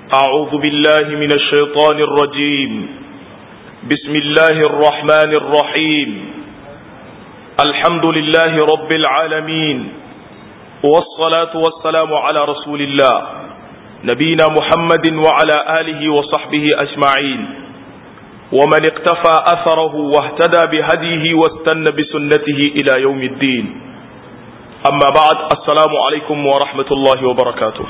أعوذ بالله من الشيطان الرجيم بسم الله الرحمن الرحيم الحمد لله رب العالمين والصلاة والسلام على رسول الله نبينا محمد وعلى آله وصحبه أجمعين ومن اقتفى أثره واهتدى بهديه واستنى بسنته إلى يوم الدين أما بعد السلام عليكم ورحمة الله وبركاته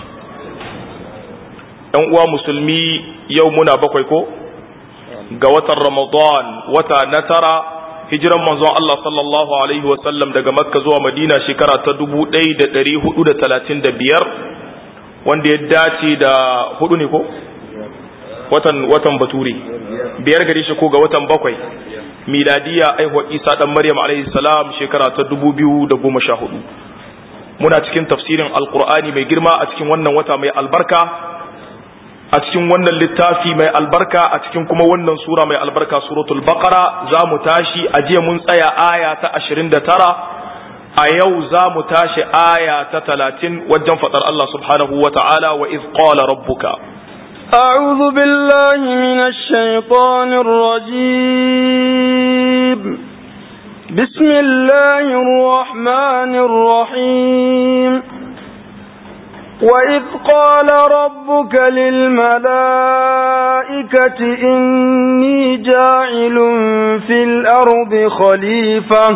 ‘yan uwa musulmi yau muna bakwai ko ga watan ramadan wata na tara hijiran manzon Allah sallallahu alaihi wasallam daga makka zuwa madina shekara ta dubu ɗaya da ɗari hudu da talatin da biyar wanda ya dace da hudu ne ko watan watan bature biyar gare shi ko ga watan bakwai miladiya aihuwa isa dan maryam alaihi salam shekara ta dubu biyu da goma sha hudu muna cikin tafsirin alkur'ani mai girma a cikin wannan wata mai albarka a cikin wannan littafi mai albarka a cikin kuma wannan sura mai albarka suratul baqara za mu tashi a jiya mun tsaya aya ta 29 a yau za mu tashi aya ta 30 wajen fadar Allah subhanahu wa ta'ala wa iz qala rabbuka أعوذ بالله من الشيطان الرجيم بسم الله الرحمن الرحيم وإذ قال ربك للملائكة إني جاعل في الأرض خليفة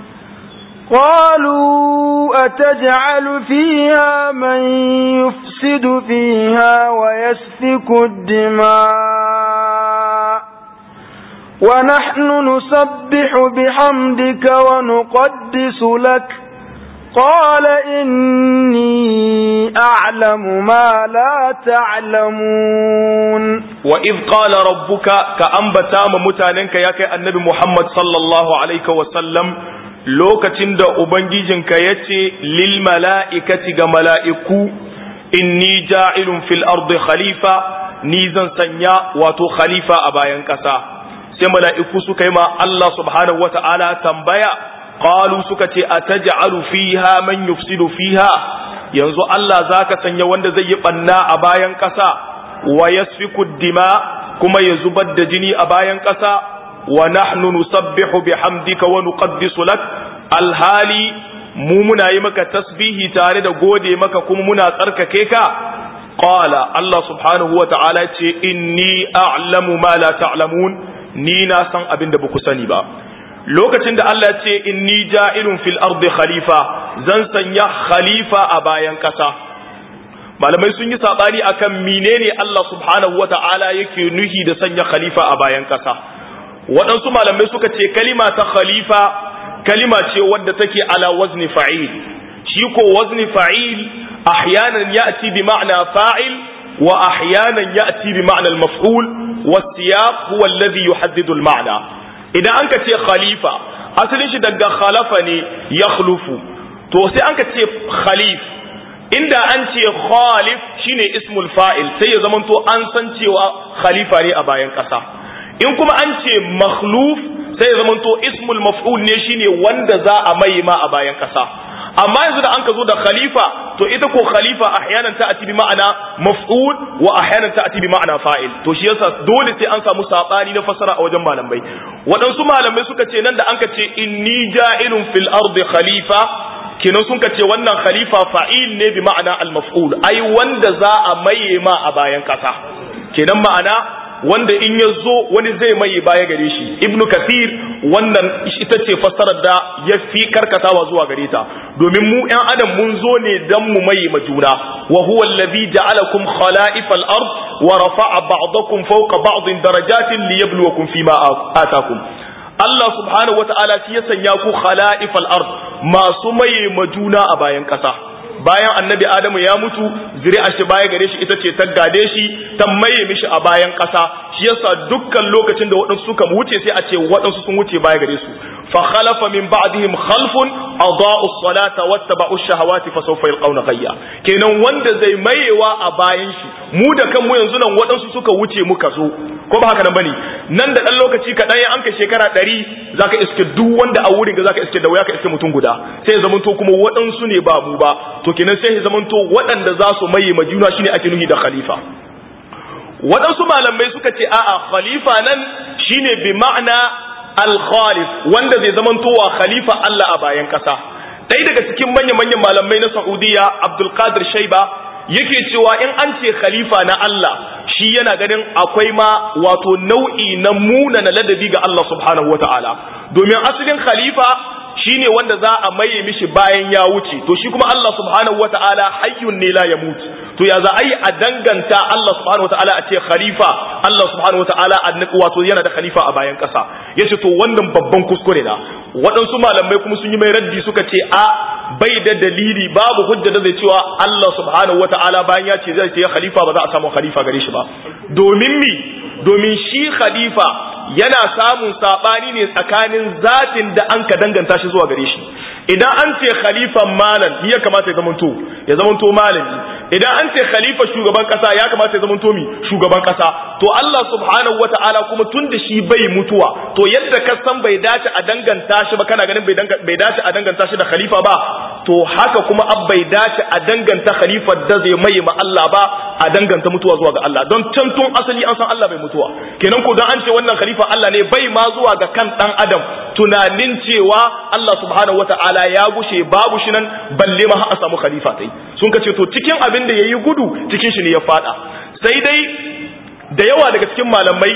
قالوا أتجعل فيها من يفسد فيها ويسفك الدماء ونحن نسبح بحمدك ونقدس لك قال إني أعلم ما لا تعلمون وإذ قال ربك كأنبتا ممتاننك يا النبي محمد صلى الله عليه وسلم lokacin da Ubangijinka ya ce lil mala'ikati ga mala'iku inni ja'ilun fil ardi khalifa ni zan sanya wato khalifa a bayan ƙasa sai mala'iku suka yi ma Allah subhanahu wa ta'ala tambaya qalu suka ce ataj'alu fiha man yufsidu fiha yanzu Allah zaka sanya wanda zai yi banna a bayan ƙasa wa yasfiku dima kuma ya zubar da jini a bayan ƙasa wa nahnu nusabbihu bihamdika wa nuqaddisu lak alhali mu muna yi maka tasbihi tare da gode maka kuma muna tsarkake ka qala Allah subhanahu wa ta'ala ce inni a'lamu ma la ta'lamun ni na san abin da ba ku sani ba lokacin da Allah ce inni ja'ilun fil ardi khalifa zan sanya khalifa a bayan ƙasa malamai sun yi sabani akan menene Allah subhanahu wata'ala yake nuhi da sanya khalifa a bayan ƙasa waɗansu malamai suka ce kalima ta khalifa kalima ce wadda take ala wazni fa'il shi ko wazni fa'il ahyanan ya'ti bi ma'na fa'il wa ahyanan ya'ti bi ma'na al-maf'ul was-siyaq huwa alladhi yuhaddidu al-ma'na idan an ka ce khalifa asalin shi daga khalafa ne ya khlufu to sai an ka ce khalif inda an ce khalif shine ismul fa'il sai ya zamanto an san cewa khalifa ne a bayan ƙasa in kuma an ce makhluf sai ya zamanto ismul maf'ul ne shine wanda za a mai ma a bayan ƙasa amma yanzu da an ka zo da khalifa to ita ko khalifa ahyanan ta ati bi ma'ana maf'ul wa ahyanan ta ati bi ma'ana fa'il to shi yasa dole sai an samu sabani na fasara a wajen malamai waɗansu malamai suka ce nan da an ka ce inni ja'ilun fil ardi khalifa kenan sun ka ce wannan khalifa fa'il ne bi ma'ana al maf'ul ai wanda za a maye ma a bayan kasa kenan ma'ana wanda in ya zo wani zai mai baya gare shi ibnu kathir wannan ita ce fassarar da ya fi karkatawa zuwa gare ta domin mu ‘yan adam mun zo ne don mu mai ma juna wa huwa allazi ja'alakum khala'ifal ard wa rafa'a ba'dakum fawqa ba'din darajatin liyabluwakum fima atakum Allah subhanahu wata'ala shi ya sanya ku khala'ifal ard masu mai ma juna a bayan ƙasa bayan annabi adamu ya mutu zuri'a shi baya gare shi ita ce ta gade shi ta maye mishi a bayan ƙasa shi yasa dukkan lokacin da waɗansu suka wuce sai a ce waɗansu sun wuce baya gare su fa khalafa min ba'dihim khalfun adaa'u as-salata wattaba'u ash-shahawati fa sawfa yalqawna ghayya kenan wanda zai mayewa a bayan shi mu da kanmu yanzu nan waɗansu suka wuce muka zo ko ba haka nan bane nan da dan lokaci kaɗan ya anka shekara ɗari zaka iske duk wanda a wurin ga zaka iske da wuya ka iske mutum guda sai ya zamanto kuma waɗansu ne ba mu ba to kenan sai ya zamanto waɗanda za su maye ma juna shine ake nuhi da khalifa waɗansu malamai suka ce a'a khalifa nan shine bi ma'ana al-khalif wanda zai zamantowa khalifa Allah a bayan ƙasa ɗaya daga cikin manya-manyan malamai na Saudiya Abdul Qadir Shaiba yake cewa in an ce khalifa na Allah shi yana ganin akwai ma wato nau'i na muna na ladabi ga Allah subhanahu wata'ala domin asalin khalifa shine wanda za a maye mishi bayan ya wuce to shi kuma Allah subhanahu wata'ala hayyun ne la yamut to ya za a yi a danganta Allah subhanahu wata'ala a ce khalifa Allah subhanahu wata'ala wato yana da khalifa a bayan kasa yace to wannan babban kuskure na waɗansu malamai kuma sun yi mai raddi suka ce a bai da dalili babu hujja da zai cewa Allah subhanahu wata'ala bayan ya ce zai ce khalifa ba za a samu khalifa gare shi ba domin mi domin shi khalifa yana samun sabani ne tsakanin zatin da an ka danganta shi zuwa gare shi idan an ce khalifan malam ni ya kamata ya zamanto ya zamanto malami idan an ce khalifa shugaban kasa ya kamata ya zamanto mi shugaban kasa to Allah subhanahu wata'ala kuma tun da shi bai mutuwa to yadda ka san bai dace a danganta shi ba kana ganin bai dace a danganta shi da khalifa ba to haka kuma ab bai dace a danganta khalifar da zai mai ma Allah ba a danganta mutuwa zuwa ga Allah don can tun asali an san Allah bai mutuwa kenan ko dan an ce wannan khalifa Allah ne bai ma zuwa ga kan dan adam tunanin cewa Allah subhanahu wata'ala ya gushe babu shi nan balle ma har a samu khalifa tai sun ka ce to cikin abin da yayi gudu cikin shi ne ya fada sai dai da yawa daga cikin malamai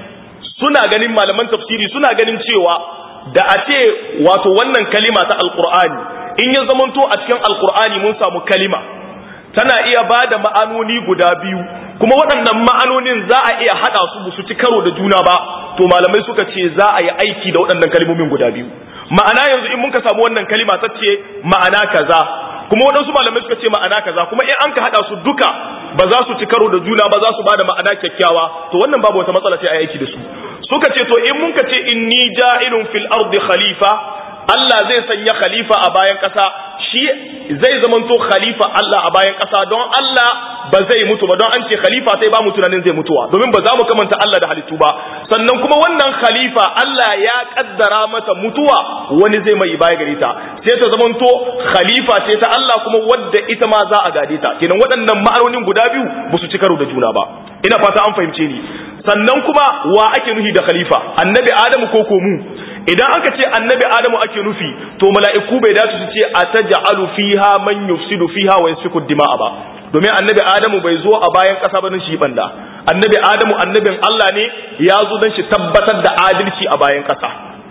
suna ganin malaman tafsiri suna ganin cewa da a ce wato wannan kalima ta alqur'ani in ya zamanto a cikin alqur'ani mun samu kalima tana iya ba da ma'anoni guda biyu kuma waɗannan ma'anonin za a iya haɗa su su ci karo da juna ba to malamai suka ce za a yi aiki da waɗannan kalmomin guda biyu ma'ana yanzu in muka samu wannan kalima ta ce ma'ana kaza kuma waɗansu malamai suka ce ma'ana kaza kuma in an ka haɗa su duka ba za su ci karo da juna ba za su ba da ma'ana kyakkyawa to wannan babu wata matsala sai a aiki da su suka ce to in muka ce inni ja'ilun fil ardi khalifa Allah zai sanya khalifa a bayan ƙasa shi zai zamanto khalifa Allah a bayan ƙasa don Allah ba zai mutu ba don an ce khalifa sai ba mu tunanin zai mutuwa domin ba za mu kamanta Allah da halittu ba sannan kuma wannan khalifa Allah ya kaddara mata mutuwa wani zai mai baya gare ta sai ta zamanto khalifa ce ta Allah kuma wadda ita ma za a gade ta kenan waɗannan ma'anonin guda biyu ba su ci karo da juna ba ina fata an fahimce ni sannan kuma wa ake nufi da khalifa annabi adamu ko ko mu idan aka ce annabi adamu ake nufi to mala'iku bai dace su ce ataj'alu fiha man yufsidu fiha wa yasfiku dima'a ba domin annabi adamu bai zo a bayan kasa ba shi banda annabi adamu annabin Allah ne ya zo dan shi tabbatar da adalci a bayan kasa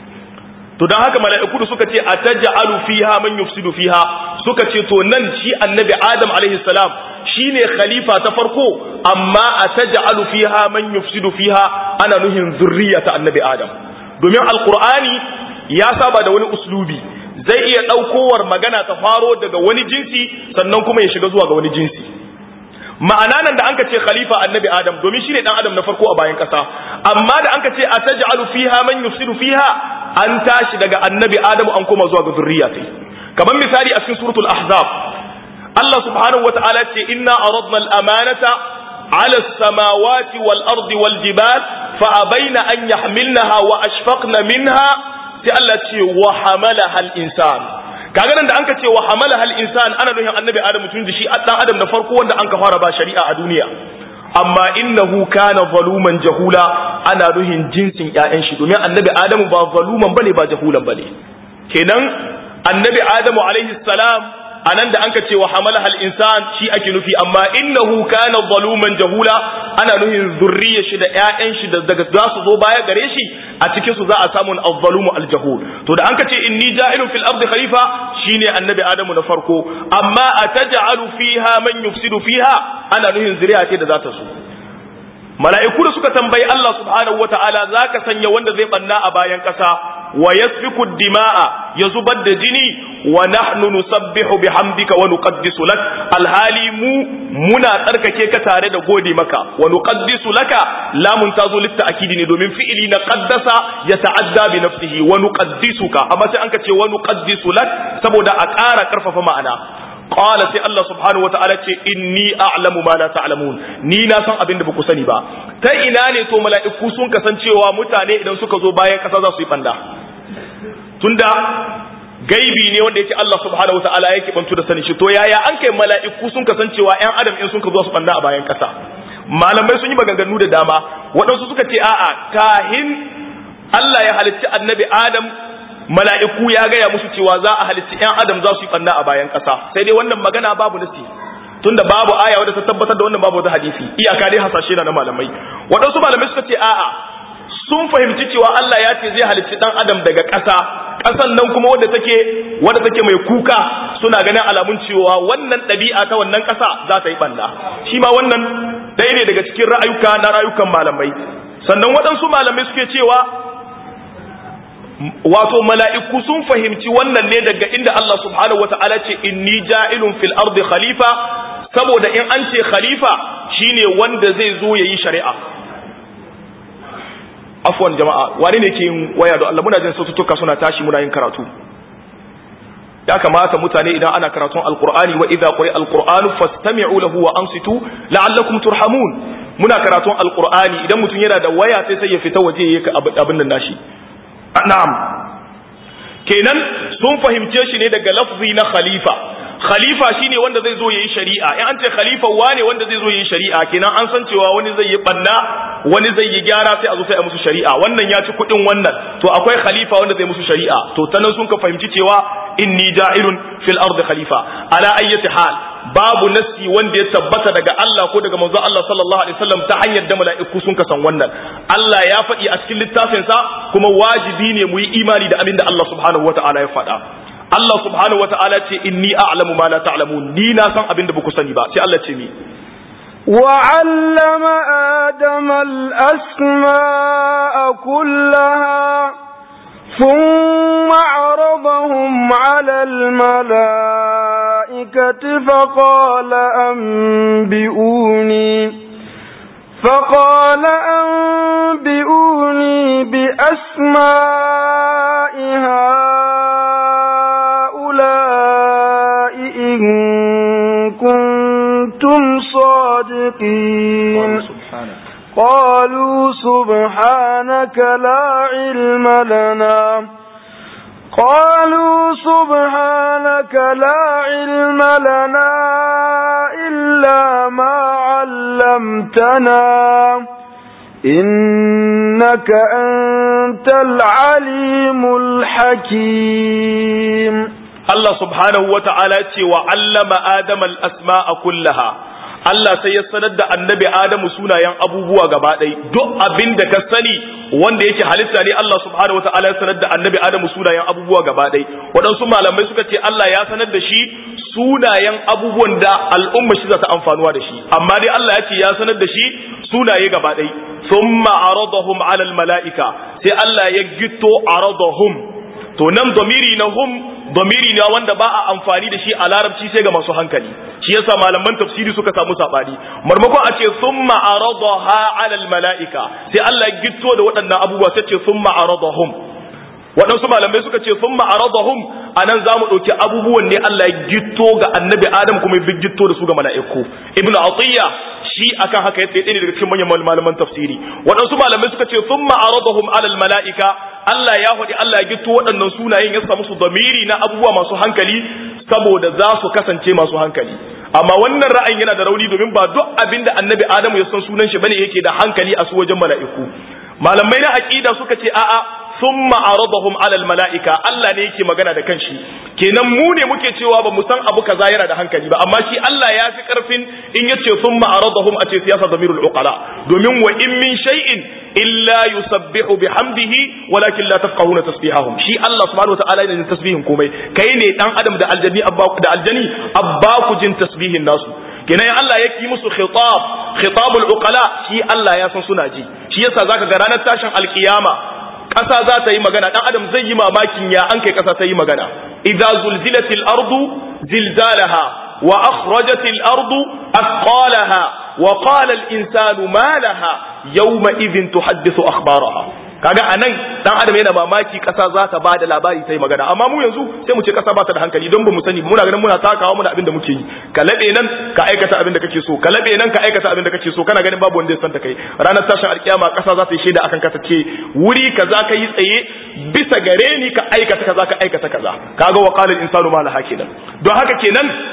to dan haka mala'iku da suka ce ataj'alu fiha man yufsidu fiha suka ce to nan shi annabi adam alaihi salam shine khalifa ta farko amma ataj'alu fiha man yufsidu fiha ana nuhin zurriyata annabi adam domin alkur'ani ya saba da wani uslubi zai iya ɗaukowar magana ta faro daga wani jinsi sannan kuma ya shiga zuwa ga wani jinsi ma'ana nan da anka ce khalifa annabi adam domin shine dan adam na farko a bayan kasa amma da anka ce ataj'alu fiha man yufsidu fiha an tashi daga annabi adam an koma zuwa ga zurriya sai kamar misali a cikin suratul ahzab Allah subhanahu wata'ala ce inna aradna al-amanata على السماوات والأرض والجبال فأبين أن يحملنها وأشفقن منها سألت وحملها الإنسان kaga nan da anka ce wa hamala hal insan ana nuhin annabi adam tun da shi dan adam na farko wanda anka fara ba shari'a a duniya amma innahu kana zaluman jahula ana nuhin jinsin ƴaƴan shi domin annabi adamu ba zaluman bane ba jahulan bane kenan annabi adamu alaihi salam anan da anka ce wa hamala hal insan shi ake nufi amma innahu kana zaluman jahula ana nuhin zurriyar shi da ƴaƴan shi da daga za su zo baya gare shi a cikin su za a samu az-zalumu al-jahul to da anka ce inni ja'ilun fil ardi khalifa shine annabi adamu na farko amma ataj'alu fiha man yufsidu fiha ana nuhin zuriya ce da za ta so mala'iku da suka tambayi Allah subhanahu wata'ala zaka sanya wanda zai banna a bayan kasa wa yasfiku dima'a ya zubar da jini wa nahnu nusabbihu bihamdika wa nuqaddisu lak alhali mu muna tsarkake ka tare da gode maka wa nuqaddisu laka lamun tazo litta akidi ne domin fi'ili na qaddasa ya ta'adda bi nafsihi wa nuqaddisuka amma sai an ka ce wa nuqaddisu lak saboda a ƙara karfafa ma'ana qala sai Allah subhanahu wataala ce inni a'lamu ma la ta'lamun ni na san abin da baku sani ba ta ina ne to mala'iku sun kasancewa mutane idan suka zo bayan kasa za su yi banda tunda gaibi ne wanda yake Allah subhanahu wataala yake bantu da sani shi to yaya an kai mala'iku sun kasancewa ƴan adam in sun ka zo su banda a bayan kasa malamai sun yi maganganu da dama waɗansu suka ce a'a kahin Allah ya halicci annabi Adam mala'iku ya gaya musu cewa za a halicci ‘yan Adam za su yi ɓanna a bayan ƙasa sai dai wannan magana babu nasi tunda babu aya wadda ta tabbatar da wannan babu wata hadisi iyaka dai hasashe na malamai waɗansu malamai suka ce a'a sun fahimci cewa Allah ya ce zai halicci dan adam daga ƙasa ƙasan nan kuma wadda take wadda take mai kuka suna ganin alamun cewa wannan ɗabi'a ta wannan ƙasa za ta yi banda shi ma wannan ɗaya ne daga cikin ra'ayuka na rayukan malamai sannan waɗansu malamai suke cewa wato mala'iku sun fahimci wannan ne daga inda Allah subhanahu wata'ala ce inni ja'ilun fil ardi khalifa saboda in an ce khalifa shine wanda zai zo yayi shari'a afwan jama'a wani ne ke yin waya da Allah muna jin saututtuka suna tashi muna yin karatu ya kamata mutane idan ana karatun alqur'ani wa idza quri alqur'anu fastami'u lahu wa ansitu la'allakum turhamun muna karatun alqur'ani idan mutum yana da waya sai sai ya fita waje yayi abin nan nashi na'am kenan sun fahimce shi ne daga lafzi na khalifa khalifa shine wanda zai zo yayi shari'a in an ce khalifa wane wanda zai zo yayi shari'a kenan an san cewa wani zai yi banna wani zai yi gyara sai a zo sai a musu shari'a wannan ya ci kudin wannan to akwai khalifa wanda zai musu shari'a to ta nan sun ka fahimci cewa inni ja'ilun fil ardi khalifa ala ayyati hal babu nasi wanda ya tabbata daga Allah ko daga manzo Allah sallallahu alaihi wasallam ta hanyar da mala'iku sun ka san wannan Allah ya faɗi a cikin littafin sa kuma wajibi ne mu yi imani da abin da Allah subhanahu wataala ya faɗa Allah subhanahu wa ta'ala ce inni a'lamu ma la ta'lamun ni na san abin da baku sani ba sai Allah ce mi وعلم آدم الأسماء كلها ثم عرضهم على الملائكة فقال أنبئوني فقال أنبئوني بأسماء هؤلاء إن كنتم صادقين قالوا سبحانك لا علم لنا قالوا سبحانك لا علم لنا إلا ما علمتنا إنك أنت العليم الحكيم Allah subhanahu wa ta'ala ce wa allama Adam al'asma'a kullaha, Allah sai ya sanar da annabi Adamu sunayen abubuwa gaba ɗai, duk abin da ka sani wanda yake halitta ne Allah subhanahu wa ta'ala ya sanar da annabi Adamu sunayen abubuwa gaba ɗai. Waɗansu malamai suka ce Allah ya sanar da shi sunayen abubuwan da al'umma shi za ta amfanuwa da shi, amma dai Allah ya ce ya sanar da shi sunaye gaba ɗai. Summa aradahum alal mala'ika, sai Allah ya gito aradahum. To nan domiri na hum domiri ne wanda ba a amfani da shi a larabci sai ga masu hankali shi yasa malaman tafsiri suka samu sabani marmakon a ce summa aradaha ala almalaika sai Allah ya gitto da waɗannan abubuwa sai ce summa aradahum waɗansu malamai suka ce summa aradahum anan zamu ɗauki abubuwan ne Allah ya gitto ga annabi Adam kuma ya gitto da su ga mala'iku ibnu atiya shi akan haka yace ɗaya ne daga cikin manyan malaman tafsiri waɗansu malamai suka ce summa aradahum ala almalaika Allah ya faɗi Allah ya gito waɗannan sunayen ya samu su zamiri na abubuwa masu hankali saboda za su kasance masu hankali amma wannan ra'ayin yana da rauni domin ba duk abin da annabi Adamu ya san sunan shi bane yake da hankali a su wajen mala'iku malamai na aqida suka ce a'a thumma aradahum ala almalaika Allah ne yake magana da kanshi kenan mu ne muke cewa ba mu san abu kaza yana da hankali ba amma shi Allah ya fi karfin in yace thumma aradahum a ce siyasa damirul uqala domin wa in min shay'in illa yusabbihu bihamdihi walakin la tafqahuna tasbihahum shi Allah subhanahu wataala yana jin tasbihin komai kai ne dan adam da aljani abba da aljani abba ku jin tasbihin nasu kenan Allah ya yi musu khitab khitabul uqala shi Allah ya san suna ji shi yasa zaka ga ranar tashin alkiyama ƙasa za ta yi magana ɗan adam zai yi mamakin ya an kai ƙasa ta yi magana idza zulzilatil ardu zilzalaha wa akhrajatil ardu athqalaha wa qala al insanu ma laha yawma idhin tuhaddithu akhbaraha kaga anan dan adam yana mamaki ƙasa za ta bada labari ta yi magana amma mu yanzu sai mu ce ƙasa ba ta da hankali don ba mu sani muna ganin muna takawa muna abin da muke yi ka labe nan ka aikata abin da kake so ka labe nan ka aikata abin da kake so kana ganin babu wanda ya santa kai ranar tashin alkiyama ƙasa za ta yi shaida akan ka ta ce wuri kaza ka yi tsaye bisa gare ni ka aikata kaza ka aikata kaza kaga wa qala al insanu ma laha kenan don haka kenan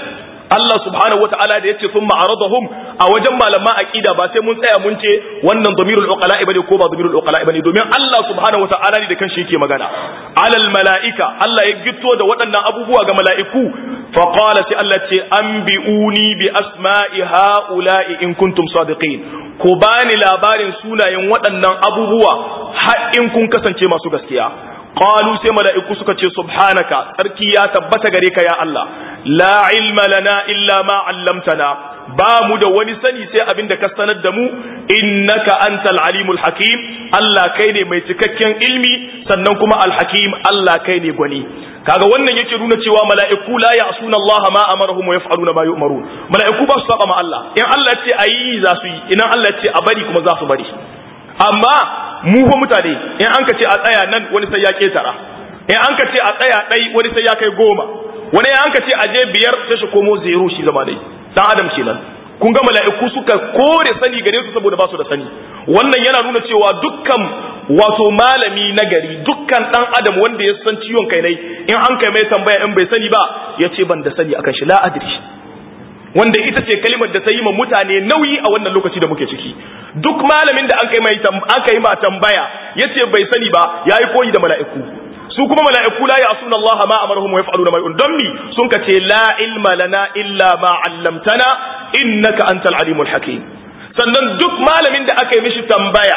Allah subhanahu wataala da yace thumma aradahum a wajen malaman aqida ba sai mun tsaya mun ce wannan damirul uqala bane ko ba damirul uqala bane domin Allah subhanahu wataala ne da kanshi yake magana alal malaika Allah ya gitto da waɗannan abubuwa ga mala'iku fa qala sai Allah ce anbi'uni bi asma'i haula'i in kuntum sadiqin ko bani labarin sunayen waɗannan abubuwa har in kun kasance masu gaskiya qalu sai mala'iku suka ce subhanaka sarki ya tabbata gare ka ya Allah la ilma lana illa ma 'allamtana ba mu da wani sani sai abin da ka sanar da mu innaka antal alimul hakim Allah kai ne mai cikakken ilmi sannan kuma al hakim Allah kai ne gwani kaga wannan yake nuna cewa mala'iku la ya'suna Allah ma amarahum wa yaf'aluna ma yu'marun mala'iku ba su saba ma Allah in Allah ce ayi za su yi idan Allah ce a bari kuma za su bari amma mu fa mutane in an ka ce a tsaya nan wani sai ya ketara in an ka ce a tsaya ɗai wani sai ya kai goma wani an ka ce a je biyar sai shi komo zero shi zama dai dan adam kenan kun ga mala'iku suka kore sani gare su saboda ba su da sani wannan yana nuna cewa dukkan wato malami na gari dukkan dan adam wanda ya san ciwon kai ne in an kai mai tambaya in bai sani ba ya ce ban da sani akan shi la adri wanda ita ce kalimar da ta yi ma mutane nauyi a wannan lokaci da muke ciki duk malamin da aka yi mai aka yi ma tambaya yace bai sani ba yayi koyi da mala'iku su kuma mala'iku la ya'suna Allah ma amaruhum wa yaf'aluna ma don mi sun ka ce la ilma lana illa ma 'allamtana innaka antal alimul hakim sannan duk malamin da aka yi mishi tambaya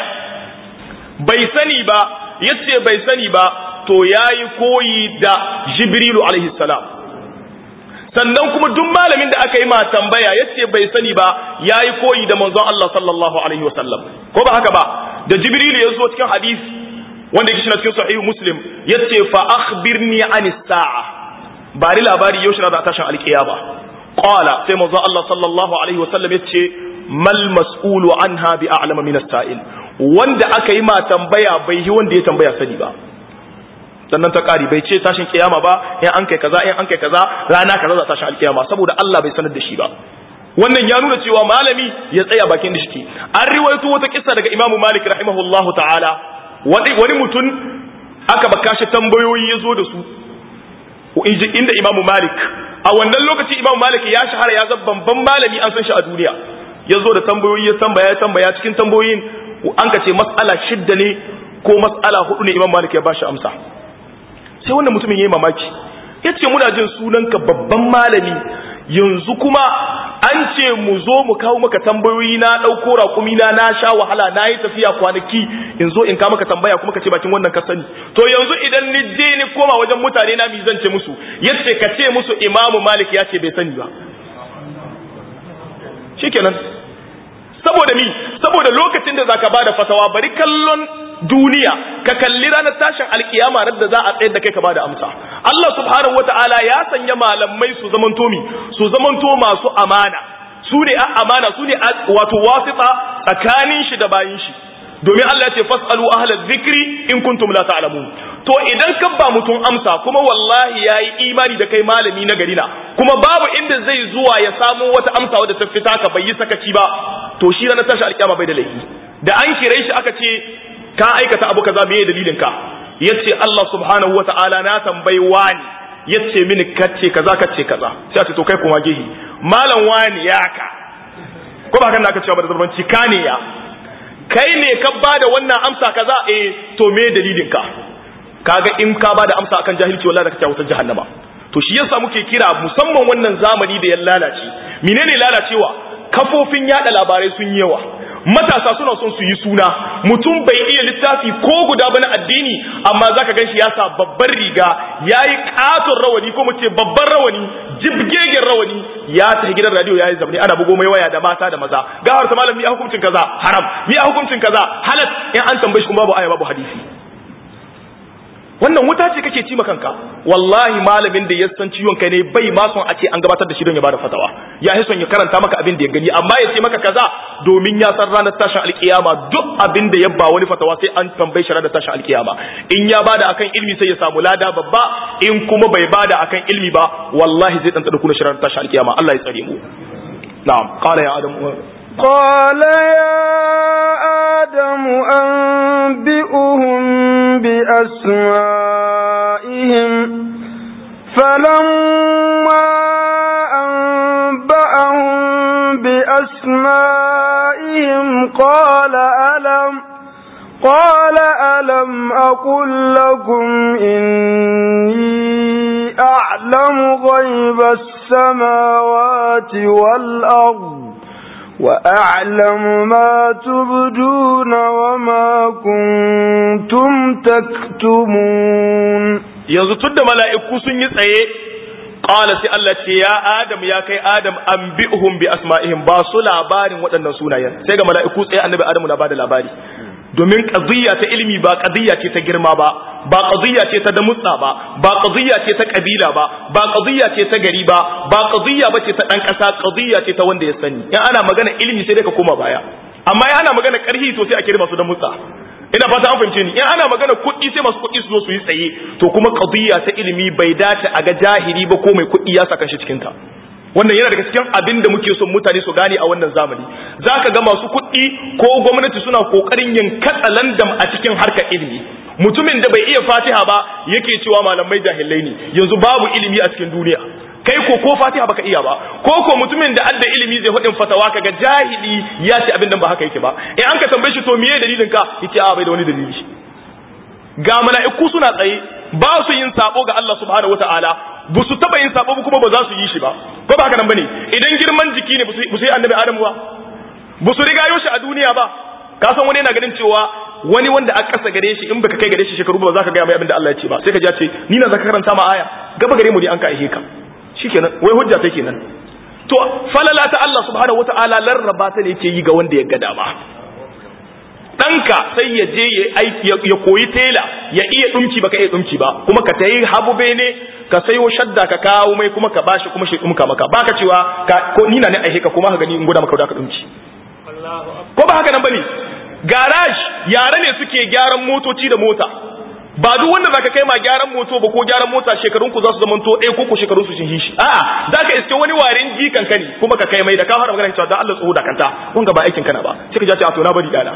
bai sani ba yace bai sani ba to yayi koyi da Jibrilu alaihi salam sannan kuma duk malamin da aka yi ma tambaya yace bai sani ba yayi koyi da manzon Allah sallallahu alaihi wasallam ko ba haka ba da Jibrilu ya zo cikin hadisi wanda yake cikin sahih Muslim yace fa akhbirni anis sa'a bari labari yau shi za a tashin alkiyama qala sai manzon Allah sallallahu alaihi wasallam yace mal mas'ulu anha bi a'lama min as-sa'il wanda aka yi ma tambaya bai yi wanda ya tambaya sani ba sannan ta ƙari bai ce tashin kiyama ba in an kai kaza in an kai kaza rana kaza za tashin alkiyama saboda Allah bai sanar da shi ba wannan ya nuna cewa malami ya tsaya bakin da shi an riwayato wata kissa daga Imam Malik rahimahullahu ta'ala wani wani mutum aka baka shi tambayoyi ya zo da su inda Imam Malik a wannan lokaci Imam Malik ya shahara ya zama babban malami an san shi a duniya ya zo da tambayoyi ya tambaya ya tambaya cikin tambayoyin an ka ce mas'ala shidda ne ko mas'ala hudu ne Imam Malik ya bashi amsa sai wannan mutumin ya yi mamaki ya ce muna jin sunanka babban malami yanzu kuma an ce mu zo mu kawo maka tambayoyi na ɗauko raƙumi na na sha wahala na yi tafiya kwanaki in zo in kawo maka tambaya kuma ka ce bakin wannan ka sani to yanzu idan ni je ni koma wajen mutane na mi zan ce musu yace ka ce musu imamu malik ya ce bai sani ba shikenan saboda mi saboda lokacin da zaka bada fatawa bari kallon duniya ka kalli ranar tashin alkiyama rar da za a tsayar da kai ka bada amsa Allah subhanahu wataala ya sanya malamai su zamanto mi su zamanto masu amana su ne a amana su ne wato wasita tsakanin shi da bayin shi domin Allah ya ce fasalu ahlal zikri in kuntum la ta'lamun to idan ka ba mutum amsa kuma wallahi yayi imani da kai malami na gari na kuma babu inda zai zuwa ya samu wata amsa wadda ta fita ka bai yi sakaci ba to shi ranar tashi alkiyama bai da laifi da an kire shi aka ce ka aikata abu kaza meye dalilin ka yace Allah subhanahu wataala na tambayi wani yace mini kace kaza kace kaza sai a ce to kai kuma gehi malam wani ya ka ko ba kan da aka cewa ba da zarbanci ka ne ya kai ne ka bada wannan amsa kaza eh to me dalilin ka kaga in ka bada amsa akan jahilci wallahi da kake wutar jahannama to shi yasa muke kira musamman wannan zamani da ya lalace menene lalacewa kafofin yada labarai sun yawa matasa suna son su yi suna mutum bai iya littafi ko guda ba na addini amma zaka ganshi ya sa babbar riga yayi katon rawani ko mu ce babban rawani jibgegen rawani ya tafi gidan radio yayi zamani ana bugo mai waya da mata da maza gawar ta malam mi hukuncin kaza haram mi hukuncin kaza halal in an tambaye shi kuma babu aya babu hadisi wannan wuta ce kake ci kanka wallahi malamin da ya san ciwon kai ne bai ma son a ce an gabatar da shi don ya bada fatawa ya yi son ya karanta maka abin da ya gani amma ya ce maka kaza domin ya san ranar tashin alkiyama duk abin da ya ba wani fatawa sai an tambaye shi ranar tashin alkiyama in ya bada akan ilmi sai ya samu lada babba in kuma bai bada akan ilmi ba wallahi zai dan kuna shi ranar tashin alkiyama Allah ya tsare mu na'am qala ya adam قال يا آدم أنبئهم بأسمائهم فلما بأسمائهم قال ألم قال ألم أقل لكم إني أعلم غيب السماوات والأرض وأعلم ما تبدون وما كنتم تكتمون yanzu tun da mala'iku sun yi tsaye ƙala sai Allah ce ya Adam ya kai Adam an bi'uhum bi asma'ihim ba su labarin waɗannan sunayen sai ga mala'iku tsaye annabi Adamu na bada labari domin qadiyya ta ilimi ba qadiyya ce ta girma ba ba qadiyya ce ta damutsa ba ba qadiyya ce ta kabila ba ba qadiyya ce ta gari ba ba qadiyya bace ta dan kasa qadiyya ce ta wanda ya sani in ana magana ilimi sai dai ka koma baya amma in ana magana karhi to sai a kirma su da mutsa ina fata an fahimce ni in ana magana kuɗi sai masu kuɗi su zo su yi tsaye to kuma qadiyya ta ilimi bai dace a ga jahili ba ko mai kuɗi ya saka shi cikin ta wannan yana daga cikin abin da muke son mutane su gane a wannan zamani zaka ga masu kuɗi ko gwamnati suna kokarin yin katsalandam a cikin harkar ilimi mutumin da bai iya fatiha ba yake cewa malamai jahilai ne yanzu babu ilimi a cikin duniya kai ko ko fatiha baka iya ba ko ko mutumin da adda ilimi zai hudin fatawa kaga jahili ya ce abin da ba haka yake ba in an ka tambaye shi to miye dalilin ka yace a bai da wani dalili ga mala'iku suna tsaye ba su yin sabo ga Allah subhanahu wataala ba su taba yin sabo kuma ba za su yi shi ba ko ba haka nan bane idan girman jiki ne ba su yi annabi Adamu ba ba su riga shi a duniya ba ka san wani yana ganin cewa wani wanda aka kasa gare shi in baka kai gare shi shekaru ba za ka ga mai abin da Allah ya ce ba sai ka ja ce ni na zaka karanta ma aya gaba gare mu ne an ka aihe ka shikenan wai hujja take kenan to falala ta Allah subhanahu wataala larraba ta ne yake yi ga wanda ya ga dama ɗanka sai ya je ya aiki ya koyi tela ya iya dumki baka iya dumki ba kuma ka tayi habube ne ka sayo shadda ka kawo mai kuma ka bashi kuma shi dumka maka baka cewa ka ko ni na ne aihe ka kuma ka gani in guda maka da ka dumki ko ba haka nan bane garage yare ne suke gyaran motoci da mota ba duk wanda zaka kai ma gyaran moto ba ko gyaran mota shekarun ku za su zama to ɗaya ko ko shekarun su sun hishi a'a zaka iske wani warin jikan ka ne kuma ka kai mai da ka fara magana cewa dan Allah tsoho da kanta wanga ba aikin kana ba sai ka ji a to na bari dana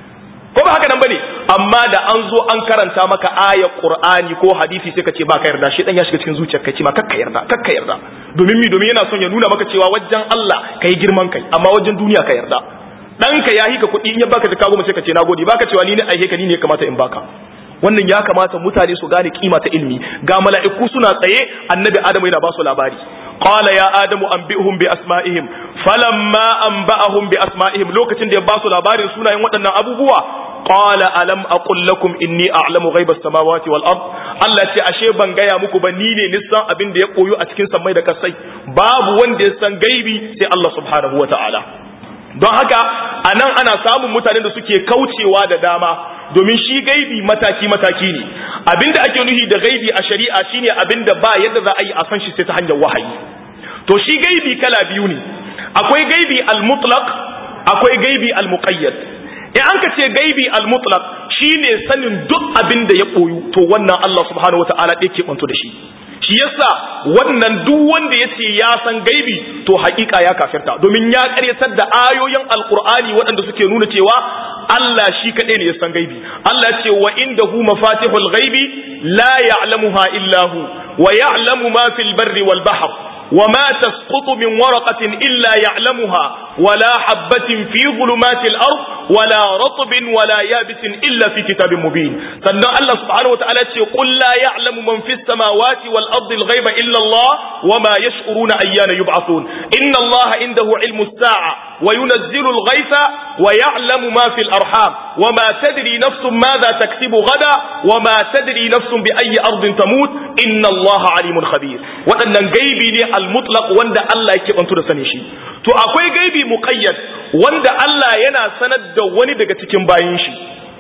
ko ba haka nan bane amma da an zo an karanta maka ayar qur'ani ko hadisi sai ka ce ba ka yarda shi dan ya shiga cikin zuciyar ka ce ma kakka yarda kakka yarda domin mi domin yana son ya nuna maka cewa wajen Allah kai girman kai amma wajen duniya ka yarda ɗanka ya hika kuɗi in ya baka jaka goma sai ka ce nagode baka cewa ni ne aihe ka ni ne ya kamata in baka wannan ya kamata mutane su gane kima ta ilmi ga mala'iku suna tsaye annabi adamu yana ba su labari qala ya adamu anbi'hum bi asma'ihim falamma anba'ahum bi asma'ihim lokacin da ya ba su labarin sunayen waɗannan abubuwa qala alam aqul lakum inni a'lamu ghaiba as-samawati wal ard Allah ce ashe ban gaya muku ba ni ne nisan abin da ya koyo a cikin sammai da kasai babu wanda ya san gaibi sai Allah subhanahu wata'ala don haka anan ana samun mutanen da suke kaucewa da dama domin shi gaibi mataki-mataki ne abinda ake nuhi da gaibi a shari'a shine abinda ba yadda za a yi a san shi sai ta hanyar wahayi to shi gaibi kala biyu ne akwai gaibi al-mutlaq akwai gaibi al-muqayyad in an ka ce gaibi al-mutlaq shine sanin duk abin da ya koyu to wannan Allah subhanahu wataala ɗaya ke kwanto da shi shi yasa wannan duk wanda ya ce ya san gaibi to hakika ya kafirta domin ya karyatar da ayoyin alkur'ani waɗanda suke nuna cewa Allah shi kaɗai ne ya san gaibi Allah ce wa indahu mafatihul ghaibi la ya'lamuha illa hu wa ya'lamu ma fil barri wal bahr وما تسقط من ورقة إلا يعلمها ولا حبة في ظلمات الأرض ولا رطب ولا يابس إلا في كتاب مبين سنة الله سبحانه وتعالى قل لا يعلم من في السماوات والأرض الغيب إلا الله وما يشعرون أيان يبعثون إن الله عنده علم الساعة وينزل الغيث ويعلم ما في الأرحام وما تدري نفس ماذا تكسب غدا وما تدري نفس بأي أرض تموت إن الله عليم خبير وأن الغيب al-mutlaq wanda Allah yake bantu da sani shi to akwai gaibi muqayyad wanda Allah yana sanar da wani daga cikin bayin shi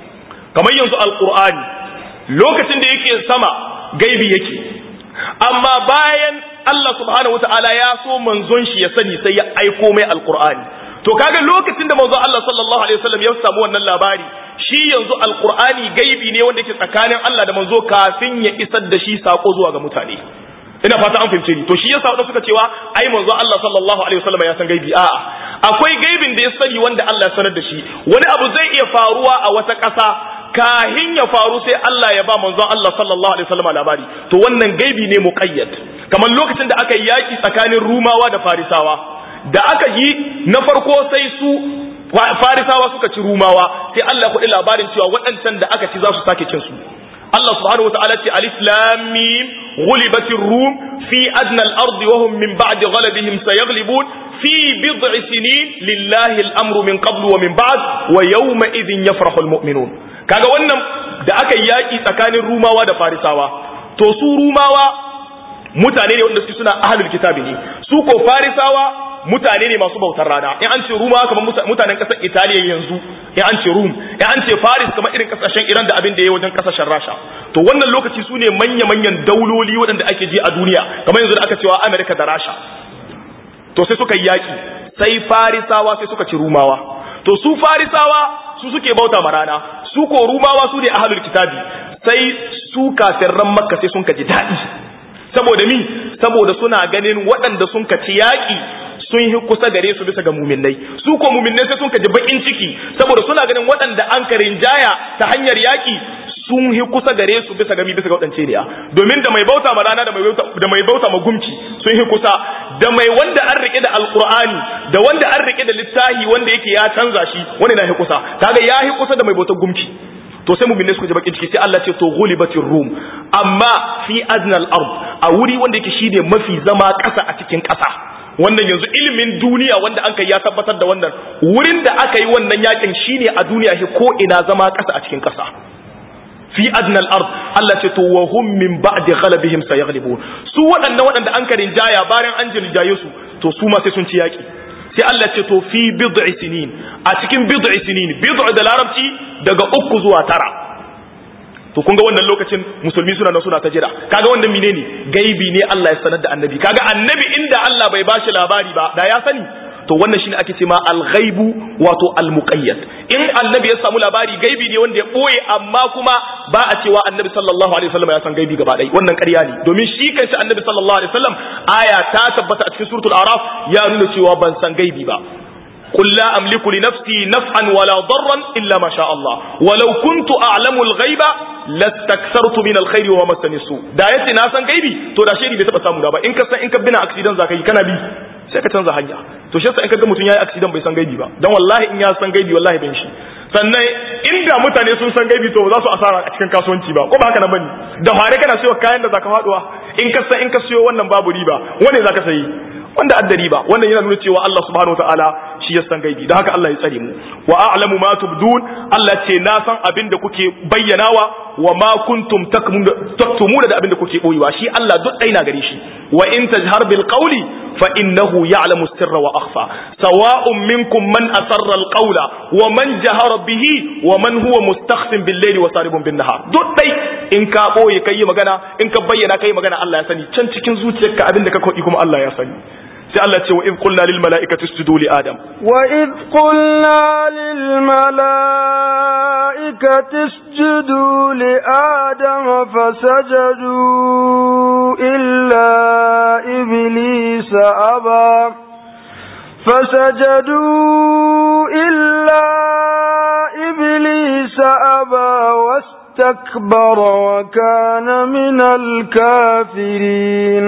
kamar yanzu alqur'ani lokacin da yake sama gaibi yake amma bayan Allah subhanahu wataala ya so manzon shi ya sani sai ya aiko mai alqur'ani to kaga lokacin da manzon Allah sallallahu alaihi wasallam ya samu wannan labari shi yanzu alqur'ani gaibi ne wanda yake tsakanin Allah da manzo kafin ya isar da shi sako zuwa ga mutane ina fata an fahimce ni to shi yasa wadanda suka cewa ai manzo Allah sallallahu alaihi wasallam ya san gaibi a'a akwai gaibin da ya sani wanda Allah ya sanar da shi wani abu zai iya faruwa a wata ƙasa kahin ya faru sai Allah ya ba manzo Allah sallallahu alaihi wasallam labari to wannan gaibi ne muqayyad kamar lokacin da aka yi yaki tsakanin Rumawa da Farisawa da aka yi na farko sai su farisawa suka ci rumawa sai Allah kuɗi labarin cewa waɗancan da aka ci za su sake cin su Allah subhanahu wa ta'ala ce alif lam mim ghulibatir rum fi adna al-ardi wa hum min ba'di ghalabihim sayaghlibun fi bid'i sinin lillahi al-amru min qablu wa min ba'd wa yawma idhin yafrahu al-mu'minun kaga wannan da aka yaki tsakanin rumawa da farisawa to su rumawa mutane ne wanda su suna ahlul kitabi ne su ko farisawa mutane ne masu bautar rana in an ce ruma kamar mutanen kasar italiya yanzu in an ce rum in an ce faris kamar irin kasashen iran da abin da ya wajen kasashen rasha to wannan lokaci su ne manya-manyan dauloli waɗanda ake ji a duniya kamar yanzu da aka cewa amerika da rasha to sai suka yi yaƙi sai farisawa sai suka ci rumawa to su farisawa su suke bauta ma rana su ko rumawa su ne ahlul kitabi sai su kafirran makka sai sun ka ji daɗi saboda mi saboda suna ganin waɗanda sun ka ci yaƙi sun yi kusa gare su bisa ga muminai su ko muminai sai sun kaji bakin ciki saboda suna ganin waɗanda an karin jaya ta hanyar yaƙi sun yi kusa gare su bisa ga mi bisa ga waɗance ne domin da mai bauta ma rana da mai bauta da mai bauta ma gumki sun yi kusa da mai wanda an rike da alqur'ani da wanda an rike da littahi wanda yake ya canza shi wanda na yi kusa kaga ya yi kusa da mai bautar gumki to sai mu'minai suka ji bakin ciki sai Allah ce to ghulibatir rum amma fi adnal ard a wuri wanda yake shine mafi zama ƙasa a cikin ƙasa wannan yanzu ilimin duniya wanda an kai ya tabbatar da wannan wurin da aka yi wannan yakin shine a duniya shi ko ina zama ƙasa a cikin ƙasa fi adnal ard Allah ce to wa hum min ba'di ghalabihim sayaghlibun su waɗannan waɗanda an karin jaya bayan an jirjaye su to su ma sai sun ci yaki sai Allah ce to fi bid'i sinin a cikin bid'i sinin bid'u da larabci daga uku zuwa tara to kun ga wannan lokacin musulmi suna nan suna ta jira kaga wannan menene gaibi ne Allah ya sanar da annabi kaga annabi inda Allah bai bashi labari ba da ya sani to wannan shine ake cewa al-ghaibu wato al-muqayyad in annabi ya samu labari gaibi ne wanda ya boye amma kuma ba a cewa annabi sallallahu alaihi wasallam ya san gaibi gaba ɗaya wannan ƙarya ne domin shi kanshi annabi sallallahu alaihi wasallam aya ta tabbata a cikin suratul araf ya nuna cewa ban san gaibi ba قل لا أملك لنفسي نفعا ولا ضرا إلا ما شاء الله ولو كنت أعلم الغيب لاستكثرت من الخير وما مسني السوء da yace na san gaibi to da shiri bai taba samu da ba in ka san in ka bina accident zaka yi kana bi sai ka canza hanya to shi yasa in ka ga mutum yayi accident bai san gaibi ba dan wallahi in ya san gaibi wallahi ban shi sannan inda mutane sun san gaibi to za su asara a cikin kasuwanci ba ko ba haka na bane da fare kana siyo kayan da zaka faduwa in ka san in ka siyo wannan babu riba wane zaka sayi wanda adda riba wannan yana nuna cewa Allah subhanahu wataala shi ya san gaibi don haka Allah ya tsare mu wa a'lamu ma tubdun Allah ce na san abin da kuke bayyanawa wa ma kuntum taktumuna da abin da kuke boyewa shi Allah duk ɗai na gare shi wa in tajhar bil qawli fa innahu ya'lamu sirra wa akhfa sawa'un minkum man asarra al qawla wa man jahara bihi wa man huwa mustakhfin bil layli wa saribun bin nahar duk ɗai in ka boye kai magana in ka bayyana kai magana Allah ya sani can cikin zuciyarka abin da ka kodi kuma Allah ya sani sai Allah ce wa in qulna lil mala'ikati isjudu li adam wa id qulna lil mala'ikati isjudu li adam fasajadu illa iblis aba فسجدوا إلا إبليس أبى واستكبر وكان من الكافرين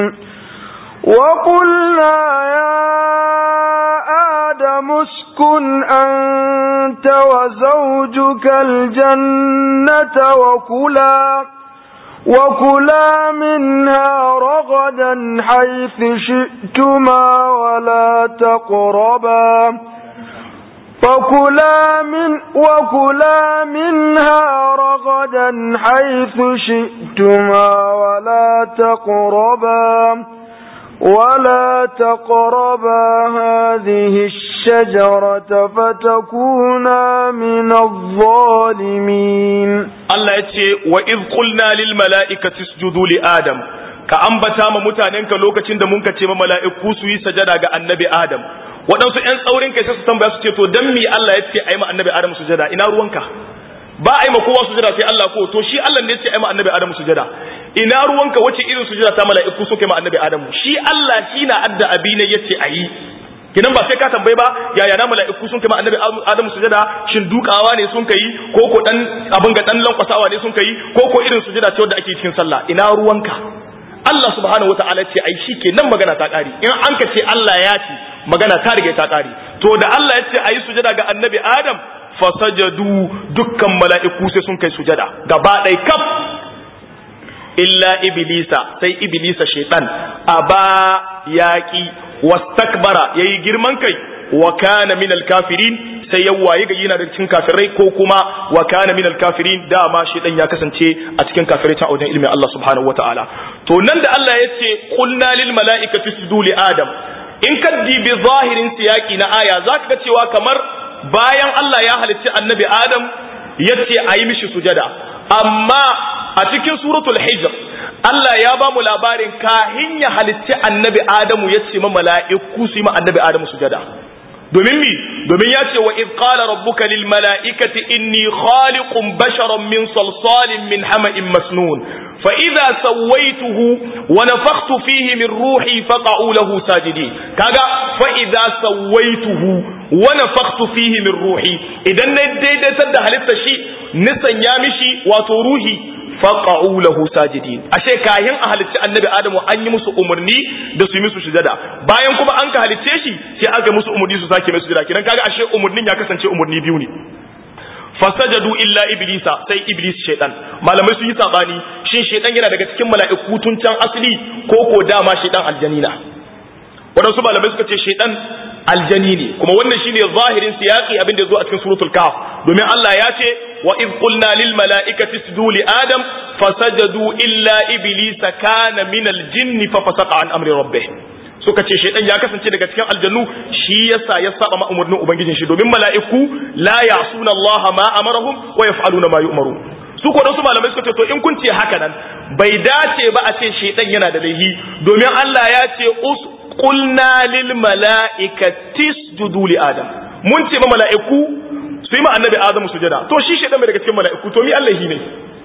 وقلنا يا آدم اسكن أنت وزوجك الجنة وكلا وكلا منها رغدا حيث شئتما ولا تقربا وكلا من وكلا منها رغدا حيث شئتما ولا تقربا ولا تقربا هذه الشجرة فتكونا من الظالمين Allah ya ce wa iz qulna lil mala'ikati isjudu li adam ka ambata ma mutanenka lokacin da mun ka ce ma mala'iku su yi sajada ga annabi adam waɗansu ƴan tsaurin kai sai su tambaya su ce to dan me Allah ya ce ai ma annabi adam sujada ina ruwanka ba a yi ma kowa sujada sai Allah ko to shi Allah ne ya ce ai ma annabi adam sujada ina ruwanka wace irin sujada ta mala'iku suka yi ma annabi adam shi Allah shi na adda abi ne yace ayi kinan ba sai ka tambaye ba yaya na mala'iku sun kai ma annabi adam sujada shin dukawa ne sun kai ko ko dan abin ga dan lankwasawa ne sun kai ko ko irin sujada ce wanda ake cikin sallah ina ruwanka Allah subhanahu wata'ala ce ai shi kenan magana ta ƙari in an ka ce Allah ya ce magana ta riga ta ƙari to da Allah ya ce ayi sujada ga annabi Adam fasajadu dukkan mala'iku sai sun kai sujada gaba ɗaya kaf illa iblisa sai iblisa shaitan aba yaqi wastakbara yayi girman kai wa kana min alkafirin sai ya waye ga yana da cikin kafirai ko kuma wa kana min alkafirin dama shaitan ya kasance a cikin kafirai ta wajen ilmin Allah subhanahu wataala to nan da Allah ya ce qulna lil mala'ikati isjudu li adam in ka dibi zahirin siyaki na aya zaka ga cewa kamar bayan Allah ya halicci annabi adam yace ayi mishi sujada amma a cikin suratul hijr Allah ya ba mu labarin kahin ya halicci annabi Adamu ya ce ma mala'iku su yi ma annabi Adamu sujada domin mi domin ya ce wa idh qala rabbuka lil mala'ikati inni khaliqun basharan min salsalin min hama'in masnun fa idza sawaituhu wa nafakhtu fihi min ruhi faqa'u lahu sajidin kaga fa idza sawaituhu wa nafakhtu fihi min ruhi idan na daidaitar da halitta shi nisan ya mishi wato ruhi faqa'u lahu sajidin ashe kayan a halicci annabi adamu an yi musu umarni da su yi musu sujada bayan kuma an ka halicce shi sai aka musu umarni su sake musu sujada kidan kaga ashe umarnin ya kasance umarni biyu ne fasajadu illa iblisa sai iblis shaytan malamai sun yi sabani shin shaytan yana daga cikin mala'iku tun can asali ko ko dama shaytan aljanina wadansu malamai suka ce shaytan aljani ne kuma wannan shine zahirin siyaqi abin da zo a cikin suratul kahf domin Allah ya ce wa id qulna lil mala'ikati isjudu li adam fasajadu illa iblisa kana min al jinni fa fasaqa an amri rabbih suka ce shaytan ya kasance daga cikin aljannu shi yasa ya saba ma umurnin ubangijin shi domin mala'iku la ya'suna Allah ma amarahum wa yaf'aluna ma yu'maru su ko su malamai suka ce to in kun ce haka nan bai dace ba a ce shaytan yana da laihi domin Allah ya ce us qulna lil mala'ikati isjudu li adam mun ce ma mala'iku su yi ma annabi adamu sujada to shi shaytan bai daga cikin mala'iku to mi Allah ne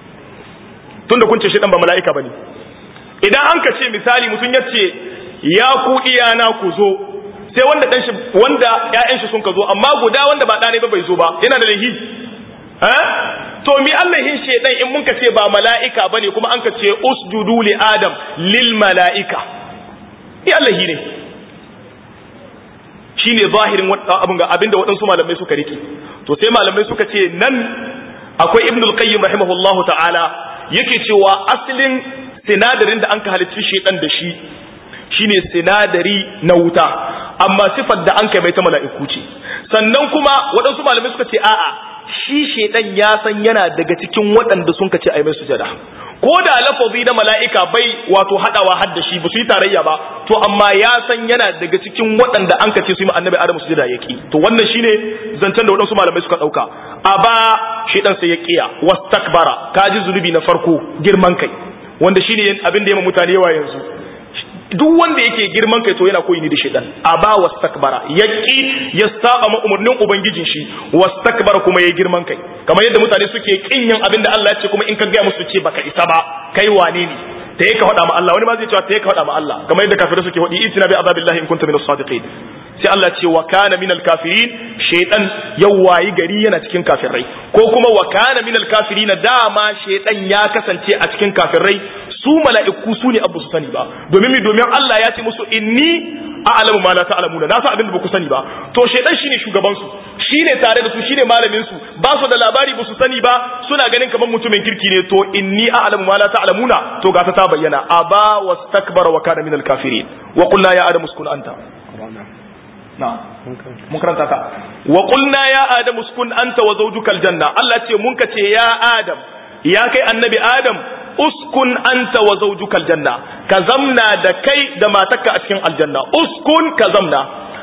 tunda kun ce shaytan ba mala'ika bane idan an ka ce misali mutum ya ce ya ku iyana ku zo sai wanda dan shi wanda ƴaƴan shi sun ka zo amma guda wanda ba ɗane ba bai zo ba yana da lahi eh to mi Allahin shedan in mun ka ce ba mala'ika bane kuma an ka ce usjudu li adam lil mala'ika mi Allahi ne shine zahirin abin ga abinda waɗansu malamai suka rike to sai malamai suka ce nan akwai ibnul qayyim rahimahullahu ta'ala yake cewa asalin sinadarin da an ka halicci shedan da shi shine sinadari na wuta amma sifar da an kai mai ta mala'iku ce sannan kuma waɗansu malamai suka ce a'a shi shedan ya san yana daga cikin waɗanda sun ka ce ai mai sujada ko da lafazi na mala'ika bai wato hadawa har da shi ba su yi tarayya ba to amma ya san yana daga cikin waɗanda an ka ce su yi annabi adamu sujada ya ki to wannan shine zancen da waɗansu malamai suka ɗauka a ba shedan sai ya kiya wastakbara kaji zunubi na farko girman kai wanda shine abin da ya mutane yawa yanzu duk wanda yake girman kai to yana koyi ne da shaitan aba wastakbara yaki ya saba ma umurnin ubangijin shi wastakbara kuma yayi girman kai kamar yadda mutane suke kin yin abin da Allah ya ce kuma in ka ga musu ce baka isa ba kai wane ne ta yi ka faɗa ma Allah wani ma zai cewa ta yi ka faɗa ma Allah kamar yadda kafirai suke faɗi itina bi azabillahi in kunta minas sadiqin sai Allah ce wa kana minal kafirin shaytan yawayi gari yana cikin kafirai ko kuma wa kana minal kafirin dama shaytan ya kasance a cikin kafirai su mala'iku su ne abu su sani ba domin mi domin Allah ya ce musu inni a'lamu ma la ta'lamuna na san abin da ba ku sani ba to shaytan shine shugaban su shine tare da su shine malamin su ba su da labari ba su sani ba suna ganin kamar mutumin kirki ne to inni a'lamu ma la ta'lamuna to ga ta bayyana aba wastakbara wa kana minal kafirin wa qulna ya adamu uskun anta na'am mun karanta ta wa qulna ya adamu uskun anta wa zawjuka aljanna Allah ce mun ka ce ya adam ya kai annabi adam uskun anta wa zawjuka aljanna ka zamna da kai da matarka a cikin aljanna uskun ka zamna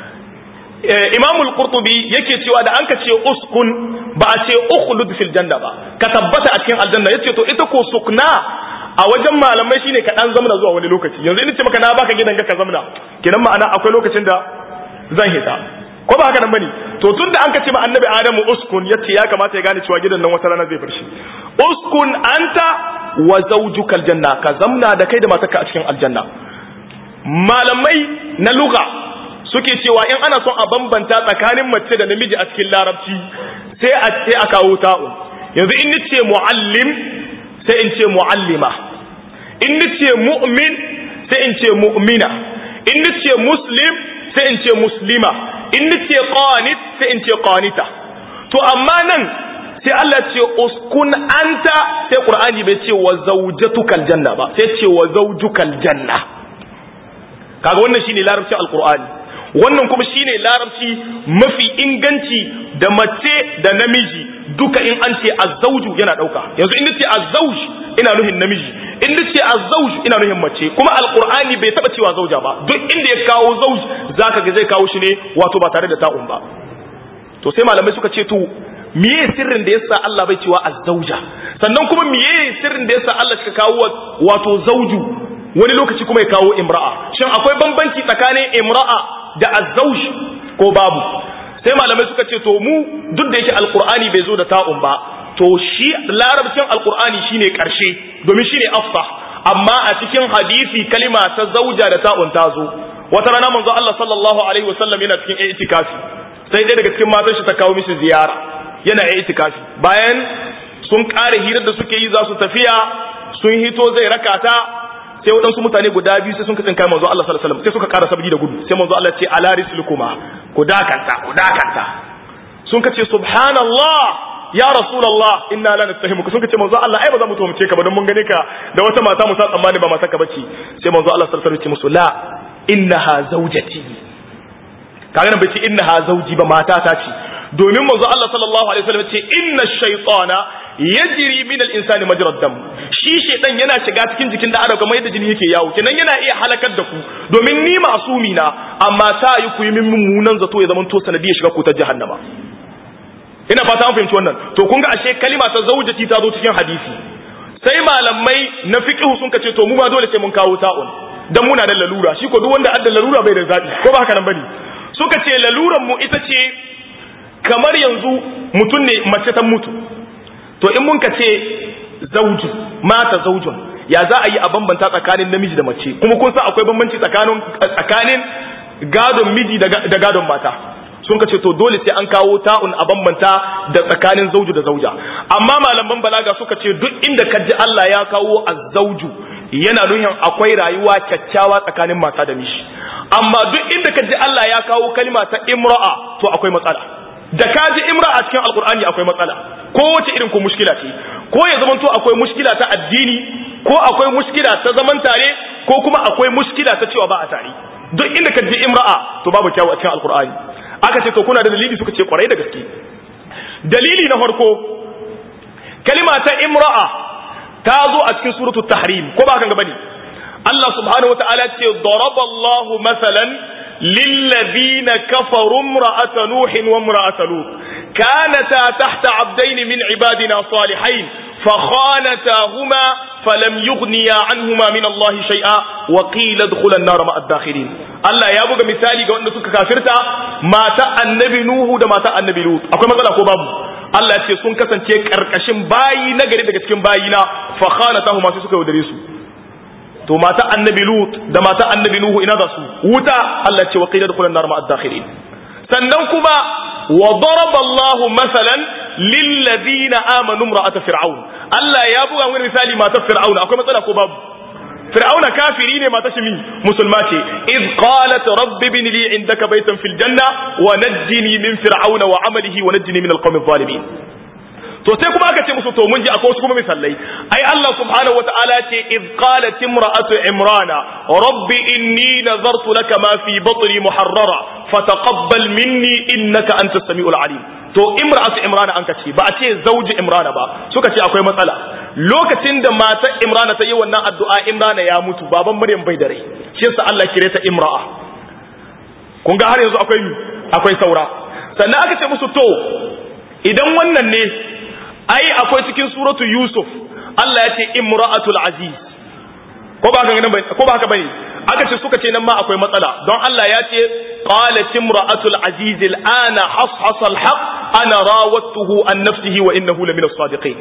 Imam al-Qurtubi yake cewa da an ka ce uskun ba a ce ukhlud fil janna ba ka tabbata a cikin aljanna yace to ita ko sukna a wajen malamai shine ka dan zamna zuwa wani lokaci yanzu in ce maka na baka gidan ka zamna kenan ma'ana akwai lokacin da zan hita ko ba haka nan bane to tunda an ka ce ma annabi adamu uskun yace ya kamata ya gane cewa gidan nan wata rana zai bar shi uskun anta wa zawjuka aljanna ka zamna da kai da matarka a cikin aljanna malamai na lugha suke cewa in ana son a bambanta tsakanin mace da namiji a cikin larabci sai a sai a kawo ta'u yanzu in nace muallim sai in ce muallima in nace mu'min sai in ce mu'mina in nace muslim sai in ce muslima in nace qanit sai in ce qanita to amma nan sai Allah ce uskun anta sai Qur'ani bai ce wa zawjatukal janna ba sai ce wa zawjukal janna kaga wannan shine larabcin alqur'ani wannan kuma shine larabci mafi inganci da mace da namiji duka in an ce azzauju yana dauka yanzu in nace azzauj ina nuhin namiji in nace azzauj ina nuhin mace kuma alqur'ani bai taba cewa zauja ba duk inda ya kawo zauj zaka ga zai kawo shi ne wato ba tare da ta'un ba to sai malamai suka ce to miye sirrin da yasa Allah bai cewa azzauja sannan kuma miye sirrin da yasa Allah suka kawo wato zauju wani lokaci kuma ya kawo imra'a shin akwai bambanci tsakanin imra'a da azzauj ko babu sai malamai suka ce to mu duk da yake alqur'ani bai zo da ta'un ba to shi larabcin alqur'ani shine karshe domin shine afsah amma a cikin hadisi kalima ta zauja da ta'un ta zo wata rana manzo Allah sallallahu alaihi wasallam yana cikin itikafi sai dai daga cikin matan shi ta kawo mishi ziyara yana itikafi bayan sun kare hirar da suke yi za su tafiya sun hito zai rakata sai waɗansu mutane guda biyu sai sun katsin kai manzo Allah sallallahu alaihi wasallam sai suka ƙara sabbi da gudu sai manzo Allah ce ala rislukuma ku dakanta ku dakanta sun kace subhanallah ya rasulullah inna la nattahimuka sun kace manzo Allah ai ba za mu tuhumce ka ba don mun gane ka da wata mata mu sa tsammani ba mata ka bace sai manzo Allah sallallahu alaihi wasallam ce musu la innaha zawjati kaga nan bai ce innaha zawji ba mata ta ce domin manzo Allah sallallahu alaihi wasallam ce inna shaytana yajri min al-insani majra dam shi shaytan yana shiga cikin jikin da adam kamar yadda jini yake yawo kenan yana iya halakar da ku domin ni masumi na amma ta yi ku yi min mummunan zato ya zama to sanadiyar shiga ku ta jahannama ina fata an fahimci wannan to kun ga ashe kalima ta zaujati ta zo cikin hadisi sai malamai na fiqh sun kace to mu ma dole sai mun kawo ta'un dan muna da lalura shi ko duk wanda adda lalura bai da zabi ko ba haka nan bane suka ce laluran mu ita ce kamar yanzu mutum ne mace ta mutu to in mun ka ce zauju mata zaujun ya za a yi a bambanta tsakanin namiji da mace kuma kun san akwai bambanci tsakanin tsakanin gadon miji da gadon mata sun ka ce to dole sai an kawo ta'un a bambanta da tsakanin zauju da zauja amma malaman balaga suka ce duk inda ka ji Allah ya kawo azzauju yana nuhin akwai rayuwa kyakkyawa tsakanin mata da miji amma duk inda ka ji Allah ya kawo kalma ta imra'a to akwai matsala da ka ji imra a cikin alkur'ani akwai matsala ko wace irin ko mushkila ce ko ya zama to akwai mushkila ta addini ko akwai mushkila ta zaman tare ko kuma akwai mushkila ta cewa ba a tare duk inda ka ji imra'a to babu kyawu a cikin alkur'ani aka ce to kuna da dalili suka ce kwarai da gaske dalili na farko kalima ta imra'a ta zo a cikin suratul tahrim ko ba kan gaba ne Allah subhanahu wa ta'ala ce daraballahu masalan للذين كفروا امرأة نوح وامرأة لوط كانتا تحت عبدين من عبادنا صالحين فخانتاهما فلم يغنيا عنهما من الله شيئا وقيل ادخلا النار مع الداخلين الله يا بوغا مثالي ga wanda suka kafirta mata annabi nuhu da mata annabi lut akwai matsala ko babu Allah ya ce sun kasance karkashin bayi na gari daga cikin bayina fa khanatahuma sai suka yaudare su to mata annabi lut da mata annabi nuhu ina za su wuta Allah ce wa qila dukhulan nar ma'ad dakhilin sannan kuma wa daraba Allah masalan lil ladina amanu imra'at fir'aun Allah ya buga wani misali mata fir'aun akwai matsala ko babu fir'auna kafiri ne mata shimi musulma ce id qalat rabbi ibn li indaka baytan fil janna wa najjini min fir'auna wa amalihi wa najjini min alqawmi adh-dhalimin to sai kuma aka ce musu to mun ji akwai wasu kuma misalai ai Allah subhanahu wataala ce iz qalat imra'atu imrana rabbi inni nazartu laka ma fi batni muharrara fataqabbal minni innaka antas samiul alim to imra'atu imrana an kace ba a ce zauji imrana ba suka ce akwai matsala lokacin da matar imrana ta yi wannan addu'a imrana ya mutu baban maryam bai da rai shi yasa Allah kire ta imra'a kun ga har yanzu akwai akwai saura sannan aka ce musu to idan wannan ne ai akwai cikin suratu yusuf Allah ya ce imra'atul aziz ko ba haka bane ko ba haka bane aka ce suka ce nan ma akwai matsala don Allah ya ce qalat imra'atul aziz al'ana hashasa al-haq ana rawattuhu an nafsihi wa innahu lamina as-sadiqin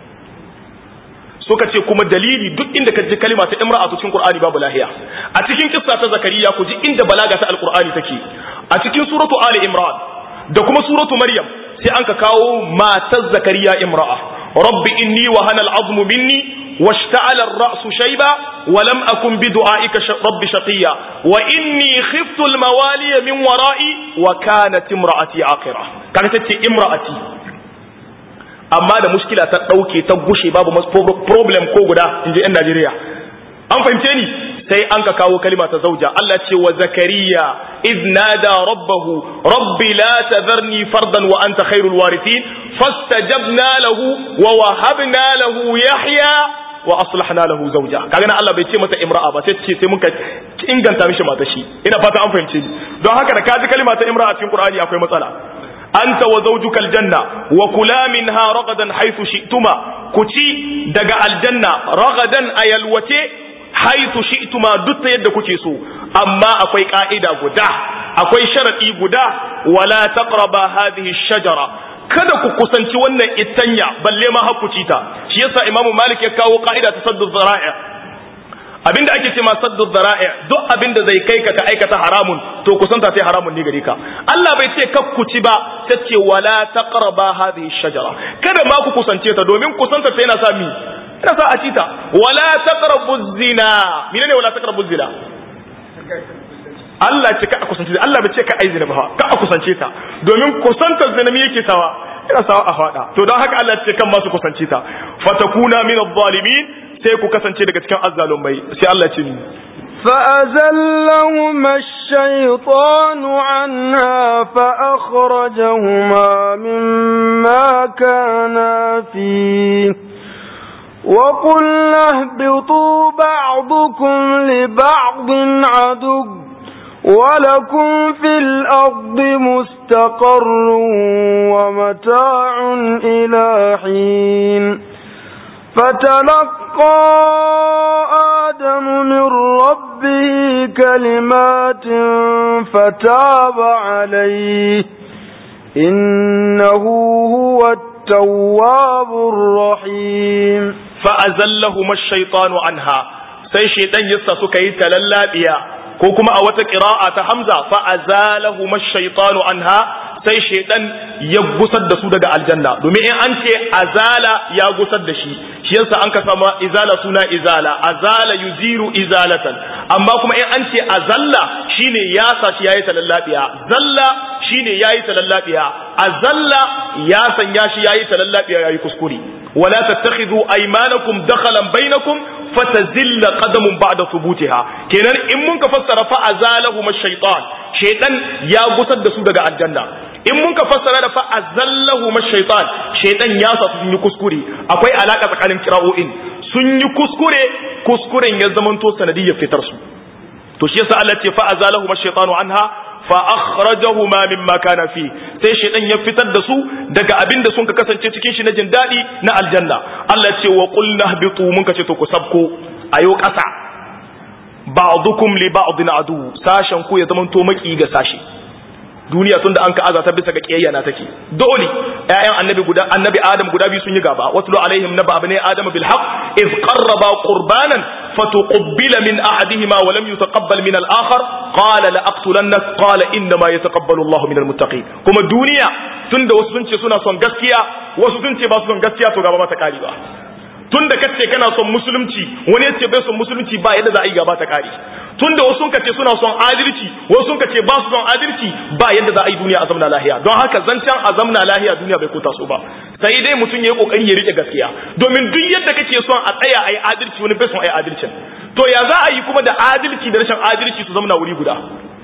suka ce kuma dalili duk inda ka ji kalima ta imra'atu cikin qur'ani babu lahiya a cikin kissa ta zakariya ku ji inda balaga ta alqur'ani take a cikin suratu ali imran da kuma suratu maryam sai an ka kawo matar zakariya imra'a rabbi inni wa hana al'azmu minni واشتعل الرأس شيبا ولم أكن بدعائك رب شقيا وإني خفت الموالي من ورائي وكانت امرأتي عاقرة كانت امرأتي amma da mushkila ta ɗauke ta gushe babu problem ko guda in ji 'yan Najeriya an fahimce ni sai an ka kawo kalima ta zauja Allah ce wa zakariya iz nada rabbahu rabbi la tadharni fardan wa anta khairul warithin fastajabna lahu wa wahabna lahu yahya wa aslahna lahu zawja kaga nan Allah bai ce mata imra'a ba sai ce sai muka inganta mishi mata shi ina fata an fahimce ni don haka da kaji kalima ta imra'a cikin Qur'ani akwai matsala anta wa zawjuka aljanna wa kula minha ragadan haythu shi'tuma kuci daga aljanna ragadan ayalwace haythu shi'tuma duk yadda kuke so amma akwai ka'ida guda akwai sharadi guda wala taqraba hadhihi shajara kada ku kusanci wannan itanya balle ma hakuci ta shi yasa imamu malik ya kawo ka'ida ta saddu zara'i abinda ake ce ma saddu zara'i duk abinda zai kai ka ka aikata haramun to kusanta sai haramun ne gare ka Allah bai ce kakkuci ba ta ce wala taqraba hadhihi shajara kada ma ku kusance ta domin kusanta ta yana sa mi yana sa a cita wala taqrabu zina menene wala taqrabu zina Allah ce ka a kusance ta Allah bai ce ka ai zina ba ka a kusance ta domin kusantar zina me yake sawa yana sawa a fada to don haka Allah ce kan masu kusance ta fatakuna min adh-dhalimin sai ku kasance daga cikin azzalumai sai Allah ce ni فأزلهما الشيطان عنها فأخرجهما مما كانا فيه وقلنا اهبطوا بعضكم لبعض عدو ولكم في الأرض مستقر ومتاع إلى حين فتلقى آدم من ربه كلمات فتاب عليه إنه هو التواب الرحيم فأزلهما الشيطان عنها sai shaitan yassa suka yi talallabiya ko kuma a wata qira'a ta Hamza fa azalahu mashaytanu anha sai shaitan ya gusar da su daga aljanna domin in an ce azala ya gusar da shi shi yasa an ka sama izala suna izala azala yuziru izalatan amma kuma in an ce azalla shine ya sa shi yayi talallabiya zalla shine yayi talallabiya azalla ya sanya shi yayi talallabiya yayi kuskure wala tattakhidhu aymanakum dakhalan bainakum fatazilla qadamun ba'da thubutiha kenan in mun ka fassara fa azalahu ash-shaytan shaytan ya gusar da su daga aljanna in mun ka fassara da fa azallahu ash-shaytan shaytan ya sa su yi kuskure akwai alaka tsakanin kira'o'in sun yi kuskure kuskuren ya zamanto sanadiyyar fitar su to shi yasa Allah ce fa azalahu ash-shaytanu anha fa akhrajahuma mimma kana fi sai shaytan ya fitar da su daga abin da sun ka kasance cikin shi na jin dadi na aljanna Allah ce wa qulna habitu mun ka ce to ku sabko ayo kasa ba'dukum li ba'din adu sashen ku ya zamanto maki ga sashi duniya tunda an ka azata bisa ga kiyayya na take dole ƴaƴan annabi guda annabi adam guda biyu sun yi gaba watlu alaihim naba abne adam bil haqq iz qarraba qurbanan fatuqbila min ahadihima wa lam yutaqabbal min al akhar qala la aqtulannak qala inna ma yataqabbalu Allahu min al muttaqin kuma duniya tunda wasu sun ce suna son gaskiya wasu sun ce ba su son gaskiya to gaba ba ta kari ba tunda kace kana son musulunci wani yace bai son musulunci ba yadda za a yi gaba ta kari tunda wasu kace suna son adalci wasu kace ba su son adalci ba yadda za a yi duniya a zamna lahiya don haka zancen a zamna lahiya duniya bai kota su ba sai dai mutum ya yi kokari ya rike gaskiya domin duk yadda kake son a tsaya a yi adalci wani bai son a yi adalcin to ya za a yi kuma da adalci da rashin adalci su zamna wuri guda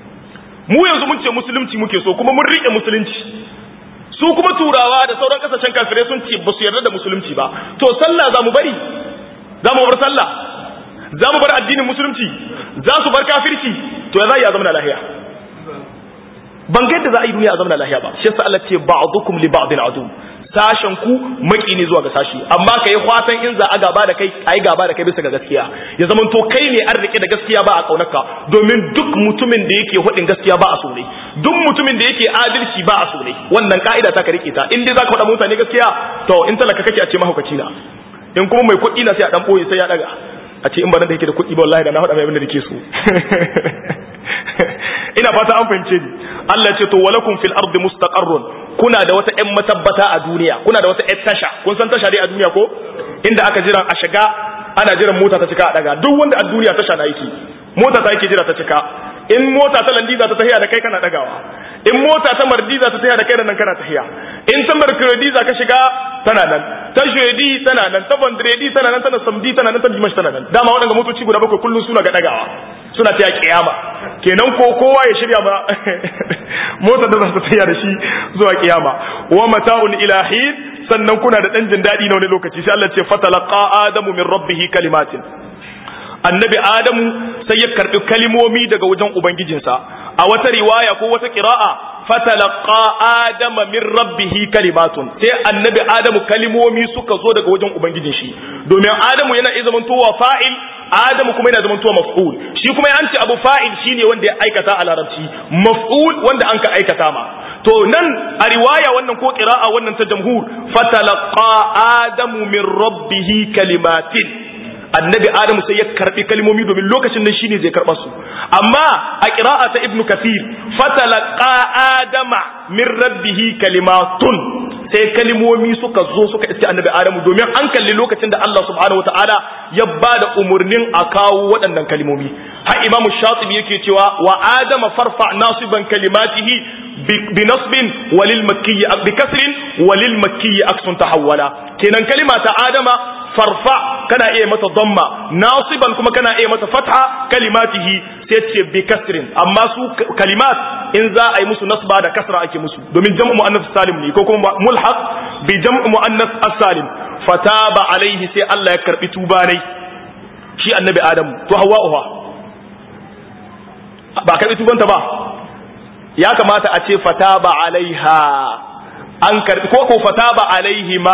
mu yanzu mun ce musulunci muke so kuma mun rike musulunci su kuma turawa da sauran kasashen kafirai sun ce ba su yarda da musulunci ba to sallah za mu bari za mu bar sallah za mu bar addinin musulunci za su bar kafirci to ya za a zama lahiya ban ga yadda za a yi duniya a zama lahiya ba shi yasa Allah ce ba'dukum li ba'din adu sashen ku maki ne zuwa ga sashi amma kai fatan in za a gaba da kai ai gaba da kai bisa ga gaskiya ya zaman to kai ne an rike da gaskiya ba a kaunarka domin duk mutumin da yake hudin gaskiya ba a so ne duk mutumin da yake adalci ba a so ne wannan ka'ida ta ka rike ta in dai zaka faɗa mutane gaskiya to in talaka kake a ce mahaukaci na in kuma mai kuɗi na sai a dan boye sai ya daga a ce in ba nan da yake da kuɗi ba wallahi da na faɗa mai abin da nake so ina fata an fahimce ni Allah ce to walakum fil ardi mustaqarrun kuna da wata ƴan matabbata a duniya kuna da wata ƴan tasha kun san tasha dai a duniya ko inda aka jira a shiga ana jiran mota ta cika a daga duk wanda a duniya tasha na yake mota ta yake jira ta cika in mota ta landiza ta tahiya da kai kana dagawa in mota ta mardiza ta tahiya da kai da nan kana tahiya in ta markrediza ka shiga tana nan ta shedi tana nan ta bandredi tana nan tana samdi tana nan ta dimash tana nan dama waɗanda motoci guda bakwai kullum suna ga dagawa suna ta kiyama kenan ko kowa ya shirya ba motar da za ta tahiya da shi zuwa kiyama wa mata'un ilahin sannan kuna da dan jin daɗi na wani lokaci sai Allah ce fatalaqa adamu min rabbihi kalimatin annabi adamu sai ya karbi kalimomi daga wajen ubangijinsa a wata riwaya ko wata qira'a fatalaqa adama min rabbihi kalimatun sai annabi adamu kalimomi suka zo daga wajen ubangijin shi domin adamu yana iya zamantowa fa'il adamu kuma yana zamantowa maf'ul shi kuma ya ce abu fa'il shine wanda ya aikata a larabci maf'ul wanda an ka aikata ma to nan a riwaya wannan ko qira'a wannan ta jamhur fatalaqa adamu min rabbihi kalimatin annabi adamu sai ya karbi kalmomi domin lokacin nan shine zai karba su amma a qira'a ta ibnu kathir fatalaqa adama min rabbihi kalimatun sai kalmomi suka zo suka iske annabi adamu domin an kalli lokacin da Allah subhanahu wataala ya bada umurnin a kawo waɗannan kalmomi har imamu shatibi yake cewa wa adama farfa nasiban kalimatihi bi nasbin walil makki bi kasrin walil makki aksun tahawwala kenan kalima ta adama farfa kana iya mata damma nasiban kuma kana iya mata fatha kalimatihi sai ce bi kasrin amma su kalimat in za a yi musu nasba da kasra ake musu domin jam'u muannas salim ne ko kuma mulhaq bi jam'u muannas as-salim fataba alaihi sai Allah ya karbi tuba ne shi annabi adam to hawa'uha ba karbi tubanta ba ya kamata a ce fataba alaiha an karbi ko ko fataba alaihi ma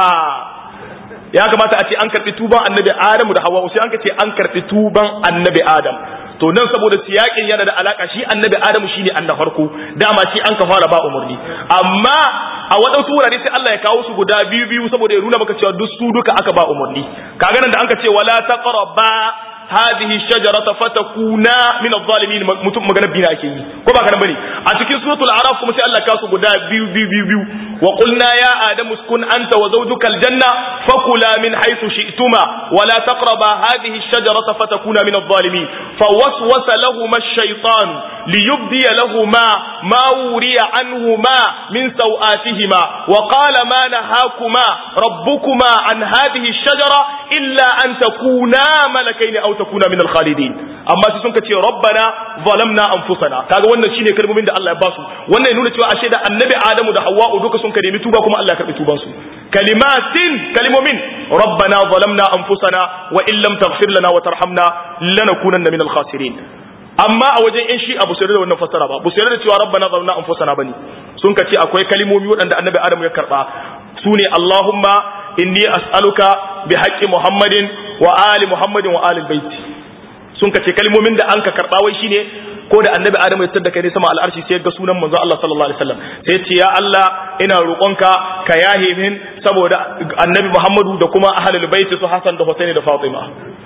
ya kamata a ce an karbi tuban annabi adamu da hawa sai an ka ce an karbi tuban annabi adam to nan saboda siyakin yana da alaka shi annabi adamu shine annabi farko dama shi an ka fara ba umarni amma a waɗansu wurare sai Allah ya kawo su guda biyu biyu saboda ya nuna maka cewa duk su duka aka ba umarni kaga nan da an ka ce wala taqraba هذه الشجرة فتكونا من الظالمين mutum magana bina ake yi ko ba kana bane a cikin suratul araf kuma sai Allah ka su guda biyu biyu biyu biyu wa qulna ya adamu uskun anta wa zawjuka aljanna fakula min haythu shi'tuma wa la taqraba hadhihi ash-shajarata fatakuna min adh-dhalimin fawaswasa lahumā ash-shaytan liyubdi lahumā ma wuriya anhumā min sawātihima wa qala ma nahākumā rabbukuma an hadhihi ash-shajara illa an takuna malakayn aw takuna min al-khalidin amma sai sun ce rabbana zalamna anfusana kaga wannan shine kalmomin da Allah ya basu wannan ya nuna cewa ashe da annabi Adamu da Hawwa duka sun nemi tuba kuma Allah ya karbi tuban su kalimatin kalimomin rabbana zalamna anfusana wa in lam taghfir lana wa tarhamna lanakunanna min al-khasirin amma a wajen in shi abu sai da wannan fassara ba bu sai da cewa rabbana zalamna anfusana bane sun ce akwai kalimomi waɗanda annabi Adamu ya karba sune Allahumma inni as'aluka bi haqqi Muhammadin wa ali Muhammadin wa ali baiti sun kace kalmomin da an ka karba wai shine ko da annabi Adamu ya tada kai ne sama al'arshi sai ga sunan manzo Allah sallallahu alaihi wasallam sai ce ya Allah ina roƙonka ka yahe min saboda annabi Muhammadu da kuma ahlul baiti su Hassan da Husaini da Fatima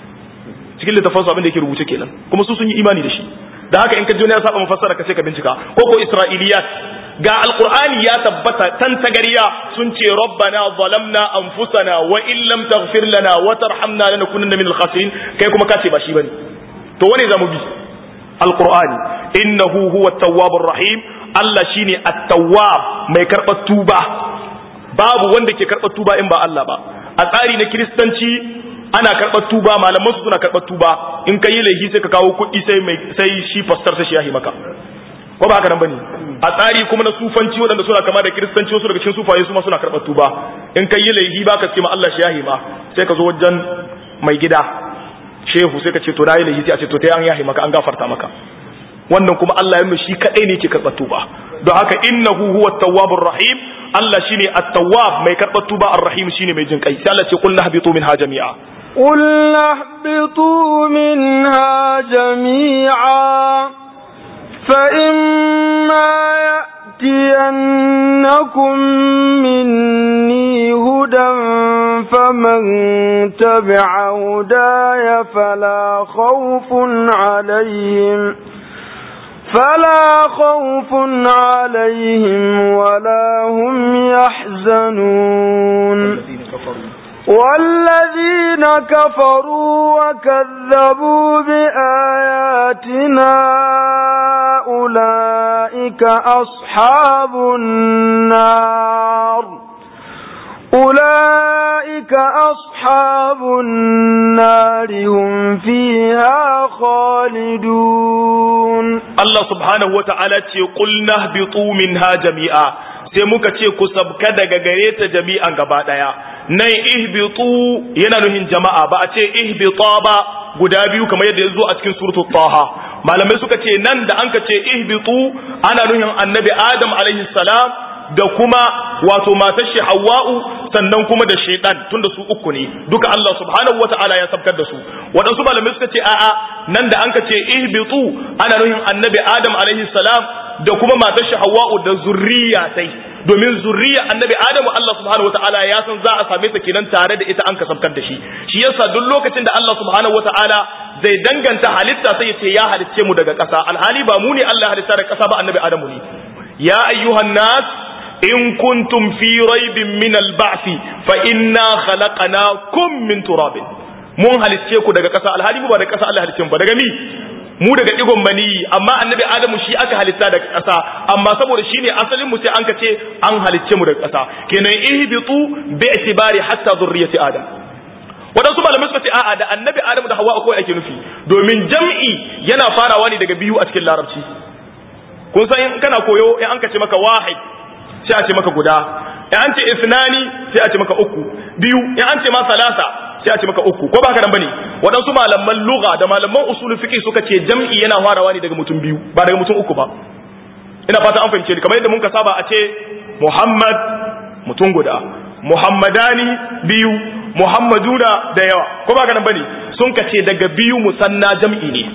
cikin littafin su abin da yake rubuce kenan kuma su sun yi imani da shi da haka in ka ji wani ya saba mafassara ka sai ka bincika ko ko Isra'iliyat ga alqur'ani ya tabbata tan tagariya sun ce rabbana zalamna anfusana wa in lam taghfir lana wa tarhamna lanakunanna minal khasirin kai kuma ka ce ba shi bane to wane zamu bi alqur'ani innahu huwa at-tawwabur rahim Allah shine at-tawwab mai karbar tuba babu wanda ke karbar tuba in ba Allah ba a tsari na kristanci ana karbar tuba malaman su suna karbar tuba in kai laifi sai ka kawo kuɗi sai mai sai shi pastor sai shi yahi maka ko ba haka nan bane a tsari kuma na sufanci waɗanda suna kama da kiristanci wasu daga cikin sufaye su ma suna karɓar tuba in kai yi laifi ba ka ce ma Allah shi yahi ma sai ka zo wajen mai gida shehu sai ka ce to na yi laifi sai a ce to ta an yahi maka an gafarta maka wannan kuma Allah ya shi kadai ne yake karɓar tuba don haka innahu huwa tawwabur rahim Allah shine at-tawwab mai karɓar tuba ar-rahim shine mai jin kai sai Allah ce qul nahbitu minha jami'a قل اهبطوا منها جميعا فإما يأتينكم مني هدى فمن تبع هداي فلا خوف عليهم فلا خوف عليهم ولا هم يحزنون والذين كفروا وكذبوا بآياتنا أولئك أصحاب النار أولئك أصحاب النار هم فيها خالدون Allah subhanahu wa ta'ala ce qulna ihbitu minha jami'a sai muka ce ku sabka daga gare ta jami'an gaba daya nan ihbitu yana nuhin jama'a ba a ce ihbita ba guda biyu kamar yadda yazo a cikin suratul taha malamai suka ce nan da anka ce ihbitu ana nuhin annabi adam alaihi salam da kuma wato matar shi Hawwa'u sannan kuma da shaitan tunda su uku ne duka Allah subhanahu wata'ala ya sabkar da su waɗansu malamai suka ce a'a nan da anka ce ihbitu ana nuhin annabi Adam alaihi salam da kuma matar shi Hawwa'u da zurriya sai domin zurriya annabi Adam Allah subhanahu wata'ala ya san za a same ta kenan tare da ita an ka sabkar da shi shi yasa duk lokacin da Allah subhanahu wata'ala zai danganta halitta sai ya ce ya halicce mu daga ƙasa alhali ba mu ne Allah halitta daga ƙasa ba annabi Adamu ne ya ayyuhan nas in kuntum fi raibin min al-ba'th fa inna khalaqnakum min turabin mun halicce ku daga ƙasa alhali mu ba daga ƙasa Allah halicce mu ba daga mi mu daga digon mani amma annabi adamu shi aka halitta daga ƙasa amma saboda shine asalin mu sai an ka ce an halicce mu daga ƙasa kenan ihbitu bi itibari hatta zurriyati adam waɗansu malamai suka ce a'a da annabi adamu da hawa akwai ake nufi domin jam'i yana farawa ne daga biyu a cikin larabci kun san in kana koyo in an ka ce maka wahid sai a ce maka guda in an ce isnani sai a ce maka uku biyu in an ce ma salasa sai a ce maka uku ko ba haka nan bane waɗansu malaman lugha da malaman usulul fiqh suka ce jam'i yana farawa ne daga mutum biyu ba daga mutum uku ba ina fata an fahimce ni kamar yadda mun ka saba a ce Muhammad mutum guda Muhammadani biyu Muhammaduna da yawa ko ba haka nan bane sun ka ce daga biyu musanna jam'i ne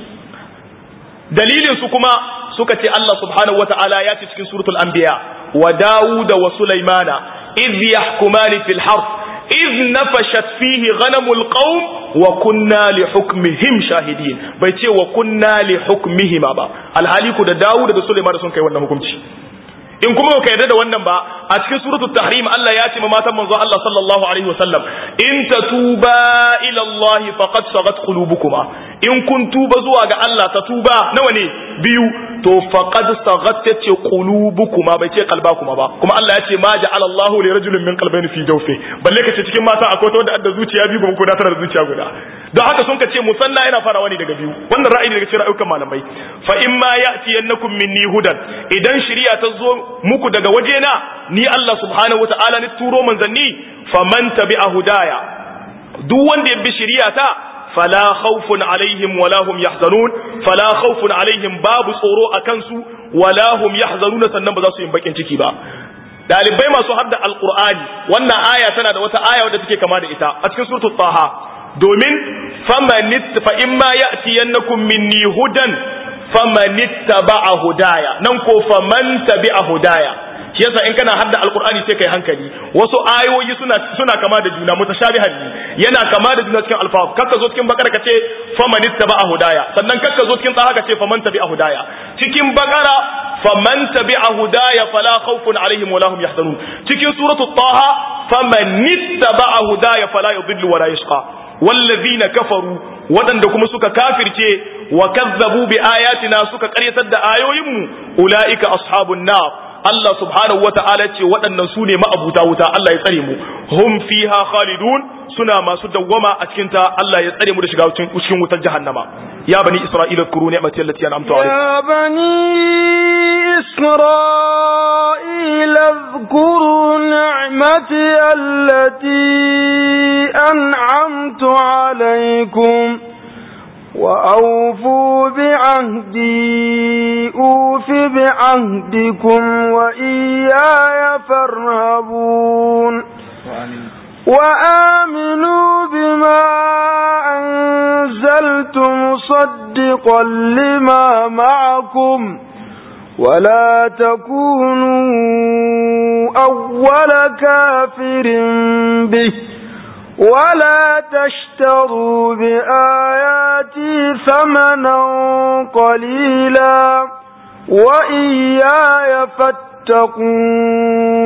dalilin su kuma suka ce Allah subhanahu wataala ya ce cikin suratul anbiya wa Dawud wa Sulaimana idh yahkumani fil harth idh nafashat fihi ghanamul qaum wa kunna li hukmihim shahidin bai ce wa kunna li hukmihim ba alhali ku da Dawud da Sulaiman sun kai wannan hukunci in kuma ka yarda da wannan ba a cikin suratul tahrim Allah ya ce ma matan manzo Allah sallallahu alaihi wasallam in tatuba ila Allah faqad sagat qulubukuma in kun tuba zuwa ga Allah ta tuba nawa ne biyu to faqad sagat ce qulubukuma bai ce qalbakuma ba kuma Allah ya ce ma ja'ala Allah li rajulin min qalbayni fi jawfi balle ka ce cikin mata akwai ta wanda adda zuciya biyu kuma ko da tana da zuciya guda don haka sun ka ce musanna yana farawa ne daga biyu wannan ra'ayi daga cikin ra'ayukan malamai fa in ma ya'tiyannakum minni hudan idan shari'a ta zo muku daga wajena ni Allah subhanahu wata'ala ni turo manzanni faman tabi'a hudaya duk wanda ya bi shari'ata fala khawfun alaihim wala hum yahzanun fala khawfun alaihim babu tsoro akan su wala hum yahzanun sannan ba za su yi bakin ciki ba dalibai masu hadda alqur'ani wannan aya tana da wata aya wadda take kama da ita a cikin suratul taha domin famanit fa imma ya'tiyannakum minni hudan famanittaba'a hudaya nan ko faman tabi'a hudaya shi yasa in kana hadda alqur'ani sai kai hankali wasu ayoyi suna suna kama da juna mutashabihan ne yana kama da juna cikin alfaz kakka zo cikin bakara kace famanittaba'a hudaya sannan kakka zo cikin tsaha kace faman tabi'a hudaya cikin bakara faman tabi'a hudaya fala khawfun alaihim wala hum yahzanun cikin suratu taha famanittaba'a hudaya fala yudhillu wala yashqa wallazina kafaru waɗanda kuma suka kafirce wa kazzabu bi ayatina suka ƙaryatar da ayoyinmu ulaika ashabun nar Allah subhanahu wata'ala ce waɗannan su ne ma'abuta wuta Allah ya tsare mu hum fiha khalidun suna masu dawwama a cikin ta Allah ya tsare mu da shiga cikin wutar jahannama ya bani isra'ila kuru ni'mati allati an'amtu alaykum ya bani isra'ila اذكروا نعمتي التي أنعمت عليكم وأوفوا بعهدي أوف بعهدكم وإياي فارهبون وآمنوا بما أنزلت مصدقا لما معكم ولا تكونوا أول كافر به ولا تشتروا بآياتي ثمنا قليلا وإياي فاتقون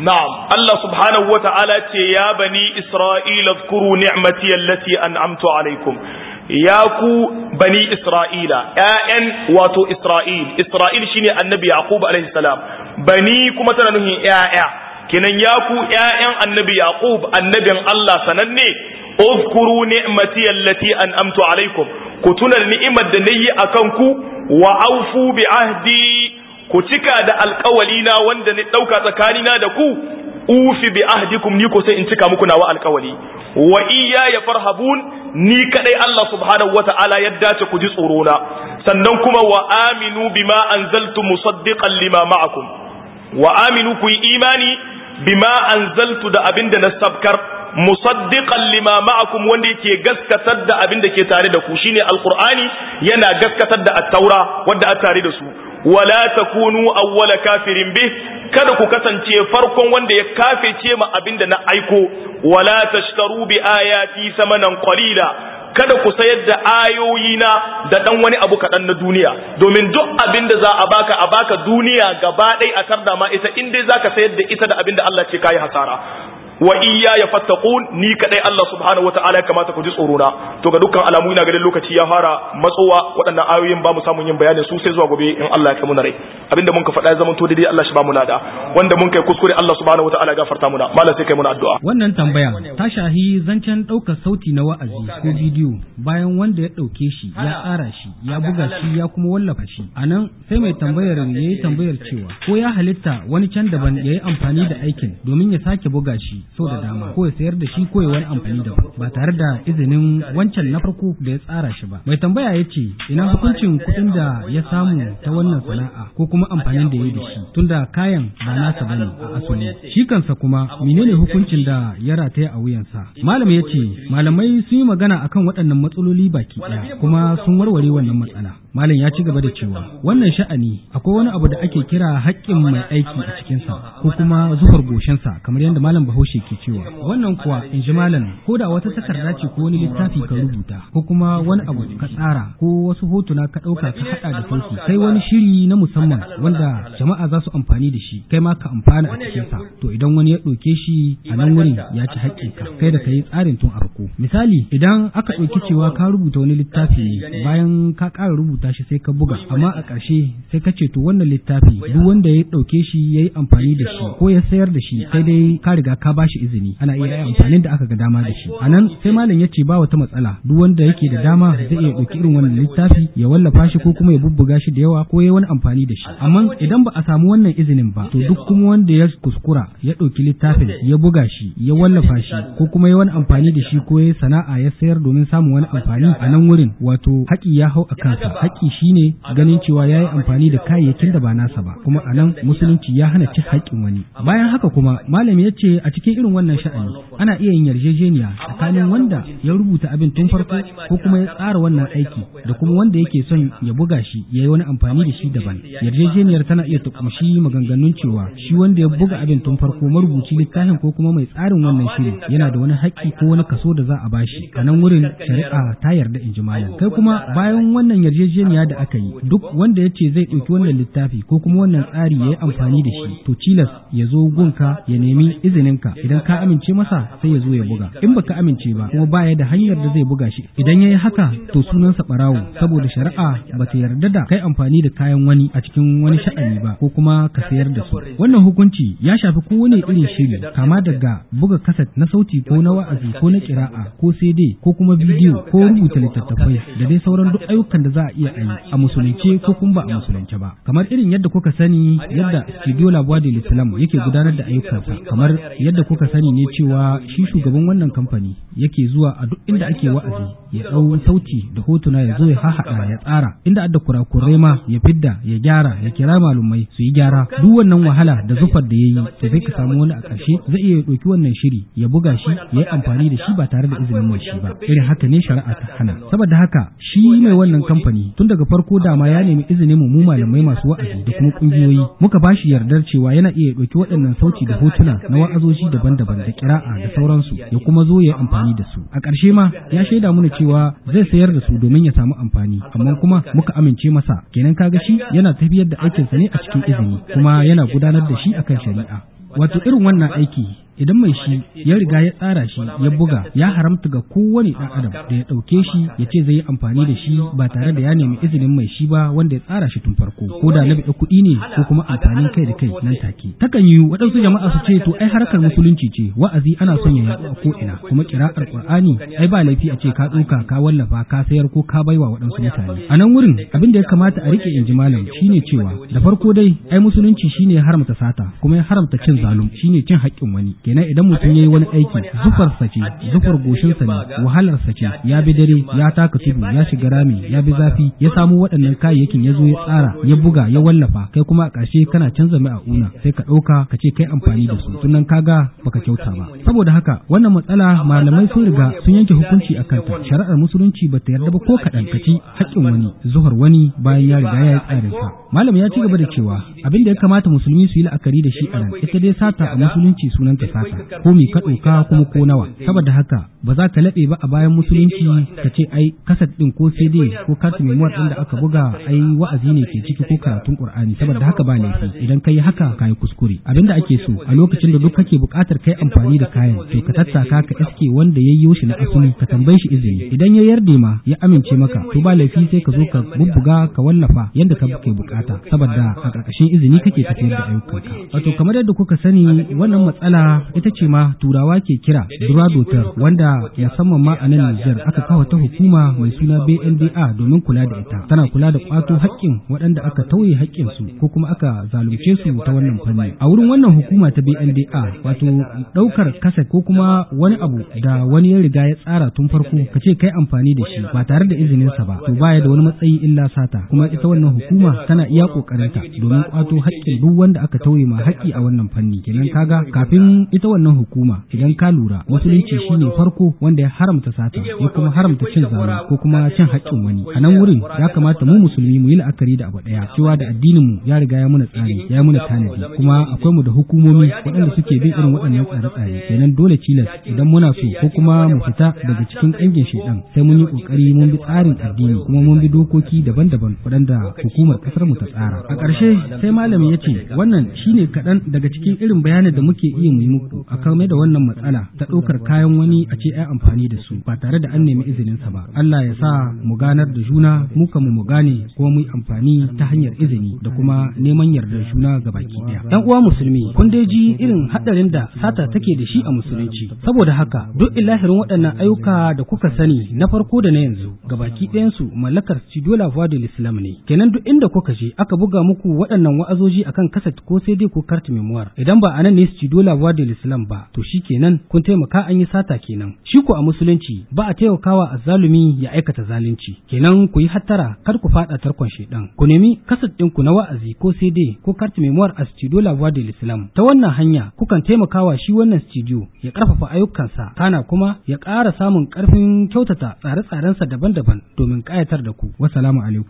na'am Allah subhanahu wa ta'ala ce ya bani Isra'ila zkuru ni'mati allati an'amtu alaikum ya ku bani Isra'ila ƴaƴan wato Isra'il Isra'il shine annabi Yaqub alaihi salam bani kuma tana nuhin ƴaƴa kenan ya ku ƴaƴan annabi Yaqub annabin Allah sananne uzkuru ni'mati allati an'amtu alaikum ku tuna ni'imar da nayi akan ku wa aufu bi ahdi ku cika da alkawali na wanda ni ɗauka tsakanina da ku ufi bi ahdikum ni ko sai in cika muku nawa alkawali wa iya ya farhabun ni kadai Allah subhanahu wata'ala ya dace ku ji tsoro na sannan kuma wa aminu bima anzaltu musaddiqan lima ma'akum wa aminu ku yi imani bima anzaltu da abinda na sabkar musaddiqan lima ma'akum wanda yake gaskatar da abinda ke tare da ku shine alqur'ani yana gaskatar da at-taura wanda a tare da su wala takunu awwala kafirin bih kada ku kasance farkon wanda ya kafece ma abinda na aiko wala tashtaru bi ayati samanan qalila kada ku sayar da ayoyina da dan wani abu kaɗan na duniya domin duk abin da za a baka a baka duniya gaba ɗaya a tarda ma ita in dai zaka sayar da ita da abin da Allah ce kayi hasara wa iya ya fattaqun ni kadai Allah subhanahu wataala ya kamata ku ji tsoro na to ga dukkan alamu ina ganin lokaci ya fara matsowa waɗannan ayoyin ba mu samun yin bayanin su sai zuwa gobe in Allah ya kai mu rai abinda mun ka faɗa ya zama to daidai Allah shi ba mu nada wanda mun kai kuskure Allah subhanahu wataala ya gafarta muna malam sai kai muna addu'a wannan tambaya ta shahi zancen ɗaukar sauti na wa'azi ko bidiyo bayan wanda ya ɗauke shi ya tsara shi ya buga shi ya kuma wallafa shi anan sai mai tambayar ya yi tambayar cewa ko ya halitta wani can daban ya yi amfani da aikin domin ya sake buga shi sau da dama ko ya sayar da shi ko ya wani amfani da ba tare da izinin wancan na farko da ya tsara shi ba mai tambaya ya ce ina hukuncin kuɗin da ya samu ta wannan sana'a ko kuma amfanin da ya yi da shi tunda kayan ba nasa bane a asali shi kansa kuma menene hukuncin da ya rataya a wuyansa malam ya ce malamai sun yi magana akan waɗannan matsaloli baki ɗaya kuma sun warware wannan matsala malam ya ci gaba da cewa wannan sha'ani akwai wani abu da ake kira haƙƙin mai aiki a cikinsa ko kuma zufar goshinsa kamar yadda malam bahaushe ke cewa wannan kuwa in ji malam ko da wata takarda ce ko wani littafi ka rubuta ko kuma wani abu ka tsara ko wasu hotuna ka ɗauka ka haɗa da sauki kai wani shiri na musamman wanda jama'a za su amfani da shi kai ma ka amfana a cikinsa to idan wani ya ɗauke shi a nan wurin ya ci haƙƙinka kai da ka yi tsarin tun farko misali idan aka ɗauki cewa ka rubuta wani littafi ne bayan ka ƙara rubuta shi sai ka buga amma a ƙarshe sai ka ce to wannan littafi duk wanda ya ɗauke shi ya yi amfani da shi ko ya sayar da shi sai dai ka riga ka ba shi izini ana iya yin amfanin da aka ga dama da shi a nan sai malam ya ce ba wata matsala duk wanda yake da dama zai iya ɗauki irin wannan littafi ya wallafa shi ko kuma ya bubbuga shi da yawa ko ya wani amfani da shi amma idan ba a samu wannan izinin ba to duk kuma wanda ya kuskura ya ɗauki littafin ya buga shi ya wallafa shi ko kuma ya wani amfani da shi ko ya sana'a ya sayar domin samun wani amfani a nan wurin wato haƙi ya hau a kansa haƙi shine ganin cewa ya yi amfani da kayayyakin da ba nasa ba kuma a nan musulunci ya hana cin haƙƙin wani bayan haka kuma malam ya ce a cikin irin wannan sha'ani ana iya yin yarjejeniya tsakanin wanda ya rubuta abin tun farko ko kuma ya tsara wannan aiki da kuma wanda yake son ya buga shi ya yi wani amfani da shi daban yarjejeniyar tana iya tukumshi maganganun cewa shi wanda ya buga abin tun farko marubuci littafin ko kuma mai tsarin wannan shiri yana da wani haƙƙi ko wani kaso da za a bashi a nan wurin shari'a ta yarda in ji malam kai kuma bayan wannan yarjejeniya da aka yi duk wanda ya ce zai ɗauki wannan littafi ko kuma wannan tsari ya yi amfani da shi to cilas ya zo gunka ya nemi izininka idan ka amince masa sai ya zo ya buga in baka amince ba kuma baya da hanyar da zai buga shi idan ya yi haka to sunansa ɓarawo saboda shari'a ba ta yarda da kai amfani da kayan wani a cikin wani sha'ani ba ko kuma ka sayar da su wannan hukunci ya shafi kowane irin shiri kama daga buga kaset na sauti ko na wa'azi ko na kira'a ko CD ko kuma bidiyo ko rubuta littattafai da dai sauran duk ayyukan da za a iya yi a musulunce ko kuma ba a musulunce ba kamar irin yadda kuka sani yadda studio labuwa da islam yake gudanar da ayyukansa kamar yadda kuka sani ne cewa shi shugaban wannan kamfani yake zuwa a duk inda ake wa'azi ya ɗau sauti da hotuna ya zo ya hahaɗa ya tsara inda adda kurakurai ma ya fidda ya gyara ya kira malumai su yi gyara duk wannan wahala da zufar da ya yi to sai ka samu wani a ƙarshe zai iya ɗauki wannan shiri ya buga shi ya yi amfani da shi ba tare da izinin mai shi ba irin haka ne shari'a ta hana saboda haka shi mai wannan kamfani tun daga farko dama ya nemi izinin mu malamai masu wa'azi da kuma kungiyoyi muka ba shi yardar cewa yana iya ɗauki waɗannan sauti da hotuna na wa'azoji daban-daban da kira'a da sauransu ya kuma zo ya yi amfani da su a ƙarshe ma ya shaida mana cewa zai sayar da su domin ya samu amfani amma kuma muka amince masa kenan kaga shi yana tafiyar da aikinsa ne a cikin izini kuma yana gudanar da shi akan shari'a wato irin wannan aiki idan mai shi ya riga ya tsara shi ya buga ya haramta ga kowane ɗan adam da ya ɗauke shi ya ce zai yi amfani da shi ba tare da ya nemi izinin mai shi ba wanda ya tsara shi tun farko ko da na biɗa kuɗi ne ko kuma amfanin kai da kai nan take takan yi waɗansu jama'a su ce to ai harkar musulunci ce wa'azi ana son ya yaɗu a ko'ina kuma kira'ar qur'ani ai ba laifi a ce ka ɗauka ka wallafa ka sayar ko ka baiwa waɗansu mutane a nan wurin abin da ya kamata a rike in ji malam shine cewa da farko dai ai musulunci shine ya haramta sata kuma ya haramta cin zalum shine cin haƙƙin wani kenan idan mutum ya yi wani aiki zufarsa ce zufar goshinsa ne wahalarsa ce ya bi dare ya taka tudu ya shiga rami ya bi zafi ya samu waɗannan kayayyakin ya zo ya tsara ya buga ya wallafa kai kuma a ƙarshe kana canza mai a una sai ka ɗauka ka ce kai amfani da su tunan kaga baka kyauta ba saboda haka wannan matsala malamai sun riga sun yanke hukunci a kanta shari'ar musulunci ba ta yarda ba ko kaɗan ka ci haƙƙin wani zuhar wani bayan ya riga ya yi tsarin sa malam ya ci gaba da cewa abin da ya kamata musulmi su yi la'akari da shi a nan ita dai sata a musulunci sunanta sata ko mi ka ɗauka kuma ko nawa saboda haka ba za ka laɓe ba a bayan musulunci ka ce ai kasat ɗin ko cd ko kartu memuwar ɗin da aka buga ai wa'azi ne ke ciki ko karatun qur'ani saboda haka ba laifi idan ka yi haka ka yi kuskure abin da ake so a lokacin da duk kake buƙatar kai amfani da kayan to ka tattaka ka iske wanda ya yi shi na asali ka tambaye shi izini idan ya yarda ma ya amince maka to ba laifi sai ka zo ka bubbuga ka wallafa yanda ka ke bukata saboda a ƙarƙashin izini kake tafiyar da ayyukanka wato kamar yadda kuka sani wannan matsala ita ce ma turawa ke kira duradotar wanda musamman ma a nan Nijar aka kawo ta hukuma mai suna BNDA domin kula da ita tana kula da kwato haƙƙin waɗanda aka tauye haƙƙin su ko kuma aka zalunce su ta wannan fanni a wurin wannan hukuma ta BNDA wato ɗaukar kasa ko kuma wani abu da wani ya riga ya tsara tun farko ka ce kai amfani da shi ba tare da izinin sa ba to baya da wani matsayi illa sata kuma ita wannan hukuma tana iya kokarinta domin kwato haƙƙin duk wanda aka tauye ma haƙƙi a wannan fanni kenan kaga kafin ita wannan hukuma idan ka lura musulunci shine farko wanda ya haramta sata ya kuma haramta cin zalunci ko kuma cin haƙƙin wani a nan wurin ya kamata mu musulmi mu yi la'akari da abu ɗaya cewa da addinin mu ya riga ya muna tsari ya muna tanadi kuma akwai mu da hukumomi waɗanda suke bin irin waɗannan tsare-tsare kenan dole cilas idan muna so ko kuma mu fita daga cikin ƙangin shaidan sai mun yi ƙoƙari mun bi tsarin addini kuma mun bi dokoki daban-daban waɗanda hukumar ƙasar mu ta tsara a ƙarshe sai malami ya ce wannan shine kaɗan daga cikin irin bayanin da muke iya mu yi muku a kame da wannan matsala ta ɗaukar kayan wani a ce ai amfani da su ba tare da an nemi izininsa ba Allah ya sa mu ganar da juna mu mu mu gane kuma mu yi amfani ta hanyar izini da kuma neman yardar juna ga baki ɗaya ɗan uwa musulmi kun dai ji irin haɗarin da sata take da shi a musulunci saboda haka duk ilahirin waɗannan ayyuka da kuka sani na farko da na yanzu ga baki ɗayansu mallakar Studio La Voix de l'Islam ne kenan duk inda kuka je aka buga muku waɗannan wa'azoji akan kaset ko sai dai ko carte memoire idan ba anan ne Studio La Voix de l'Islam ba to shi kenan kun taimaka an yi sata kenan shi ko a musulunci ba a taimakawa azzalumi ya aikata zalunci kenan ku yi hattara kar ku fada tarkon shedan ku nemi kaset ɗinku na wa'azi ko sai dai ko carte memoire a Studio La Voix de l'Islam ta wannan hanya kukan taimakawa shi wannan studio ya karfafa ayyukansa kana kuma ya ƙara samun ƙarfin kyautata tsare-tsarensa daban-daban domin ƙayatar da ku wassalamu alaikum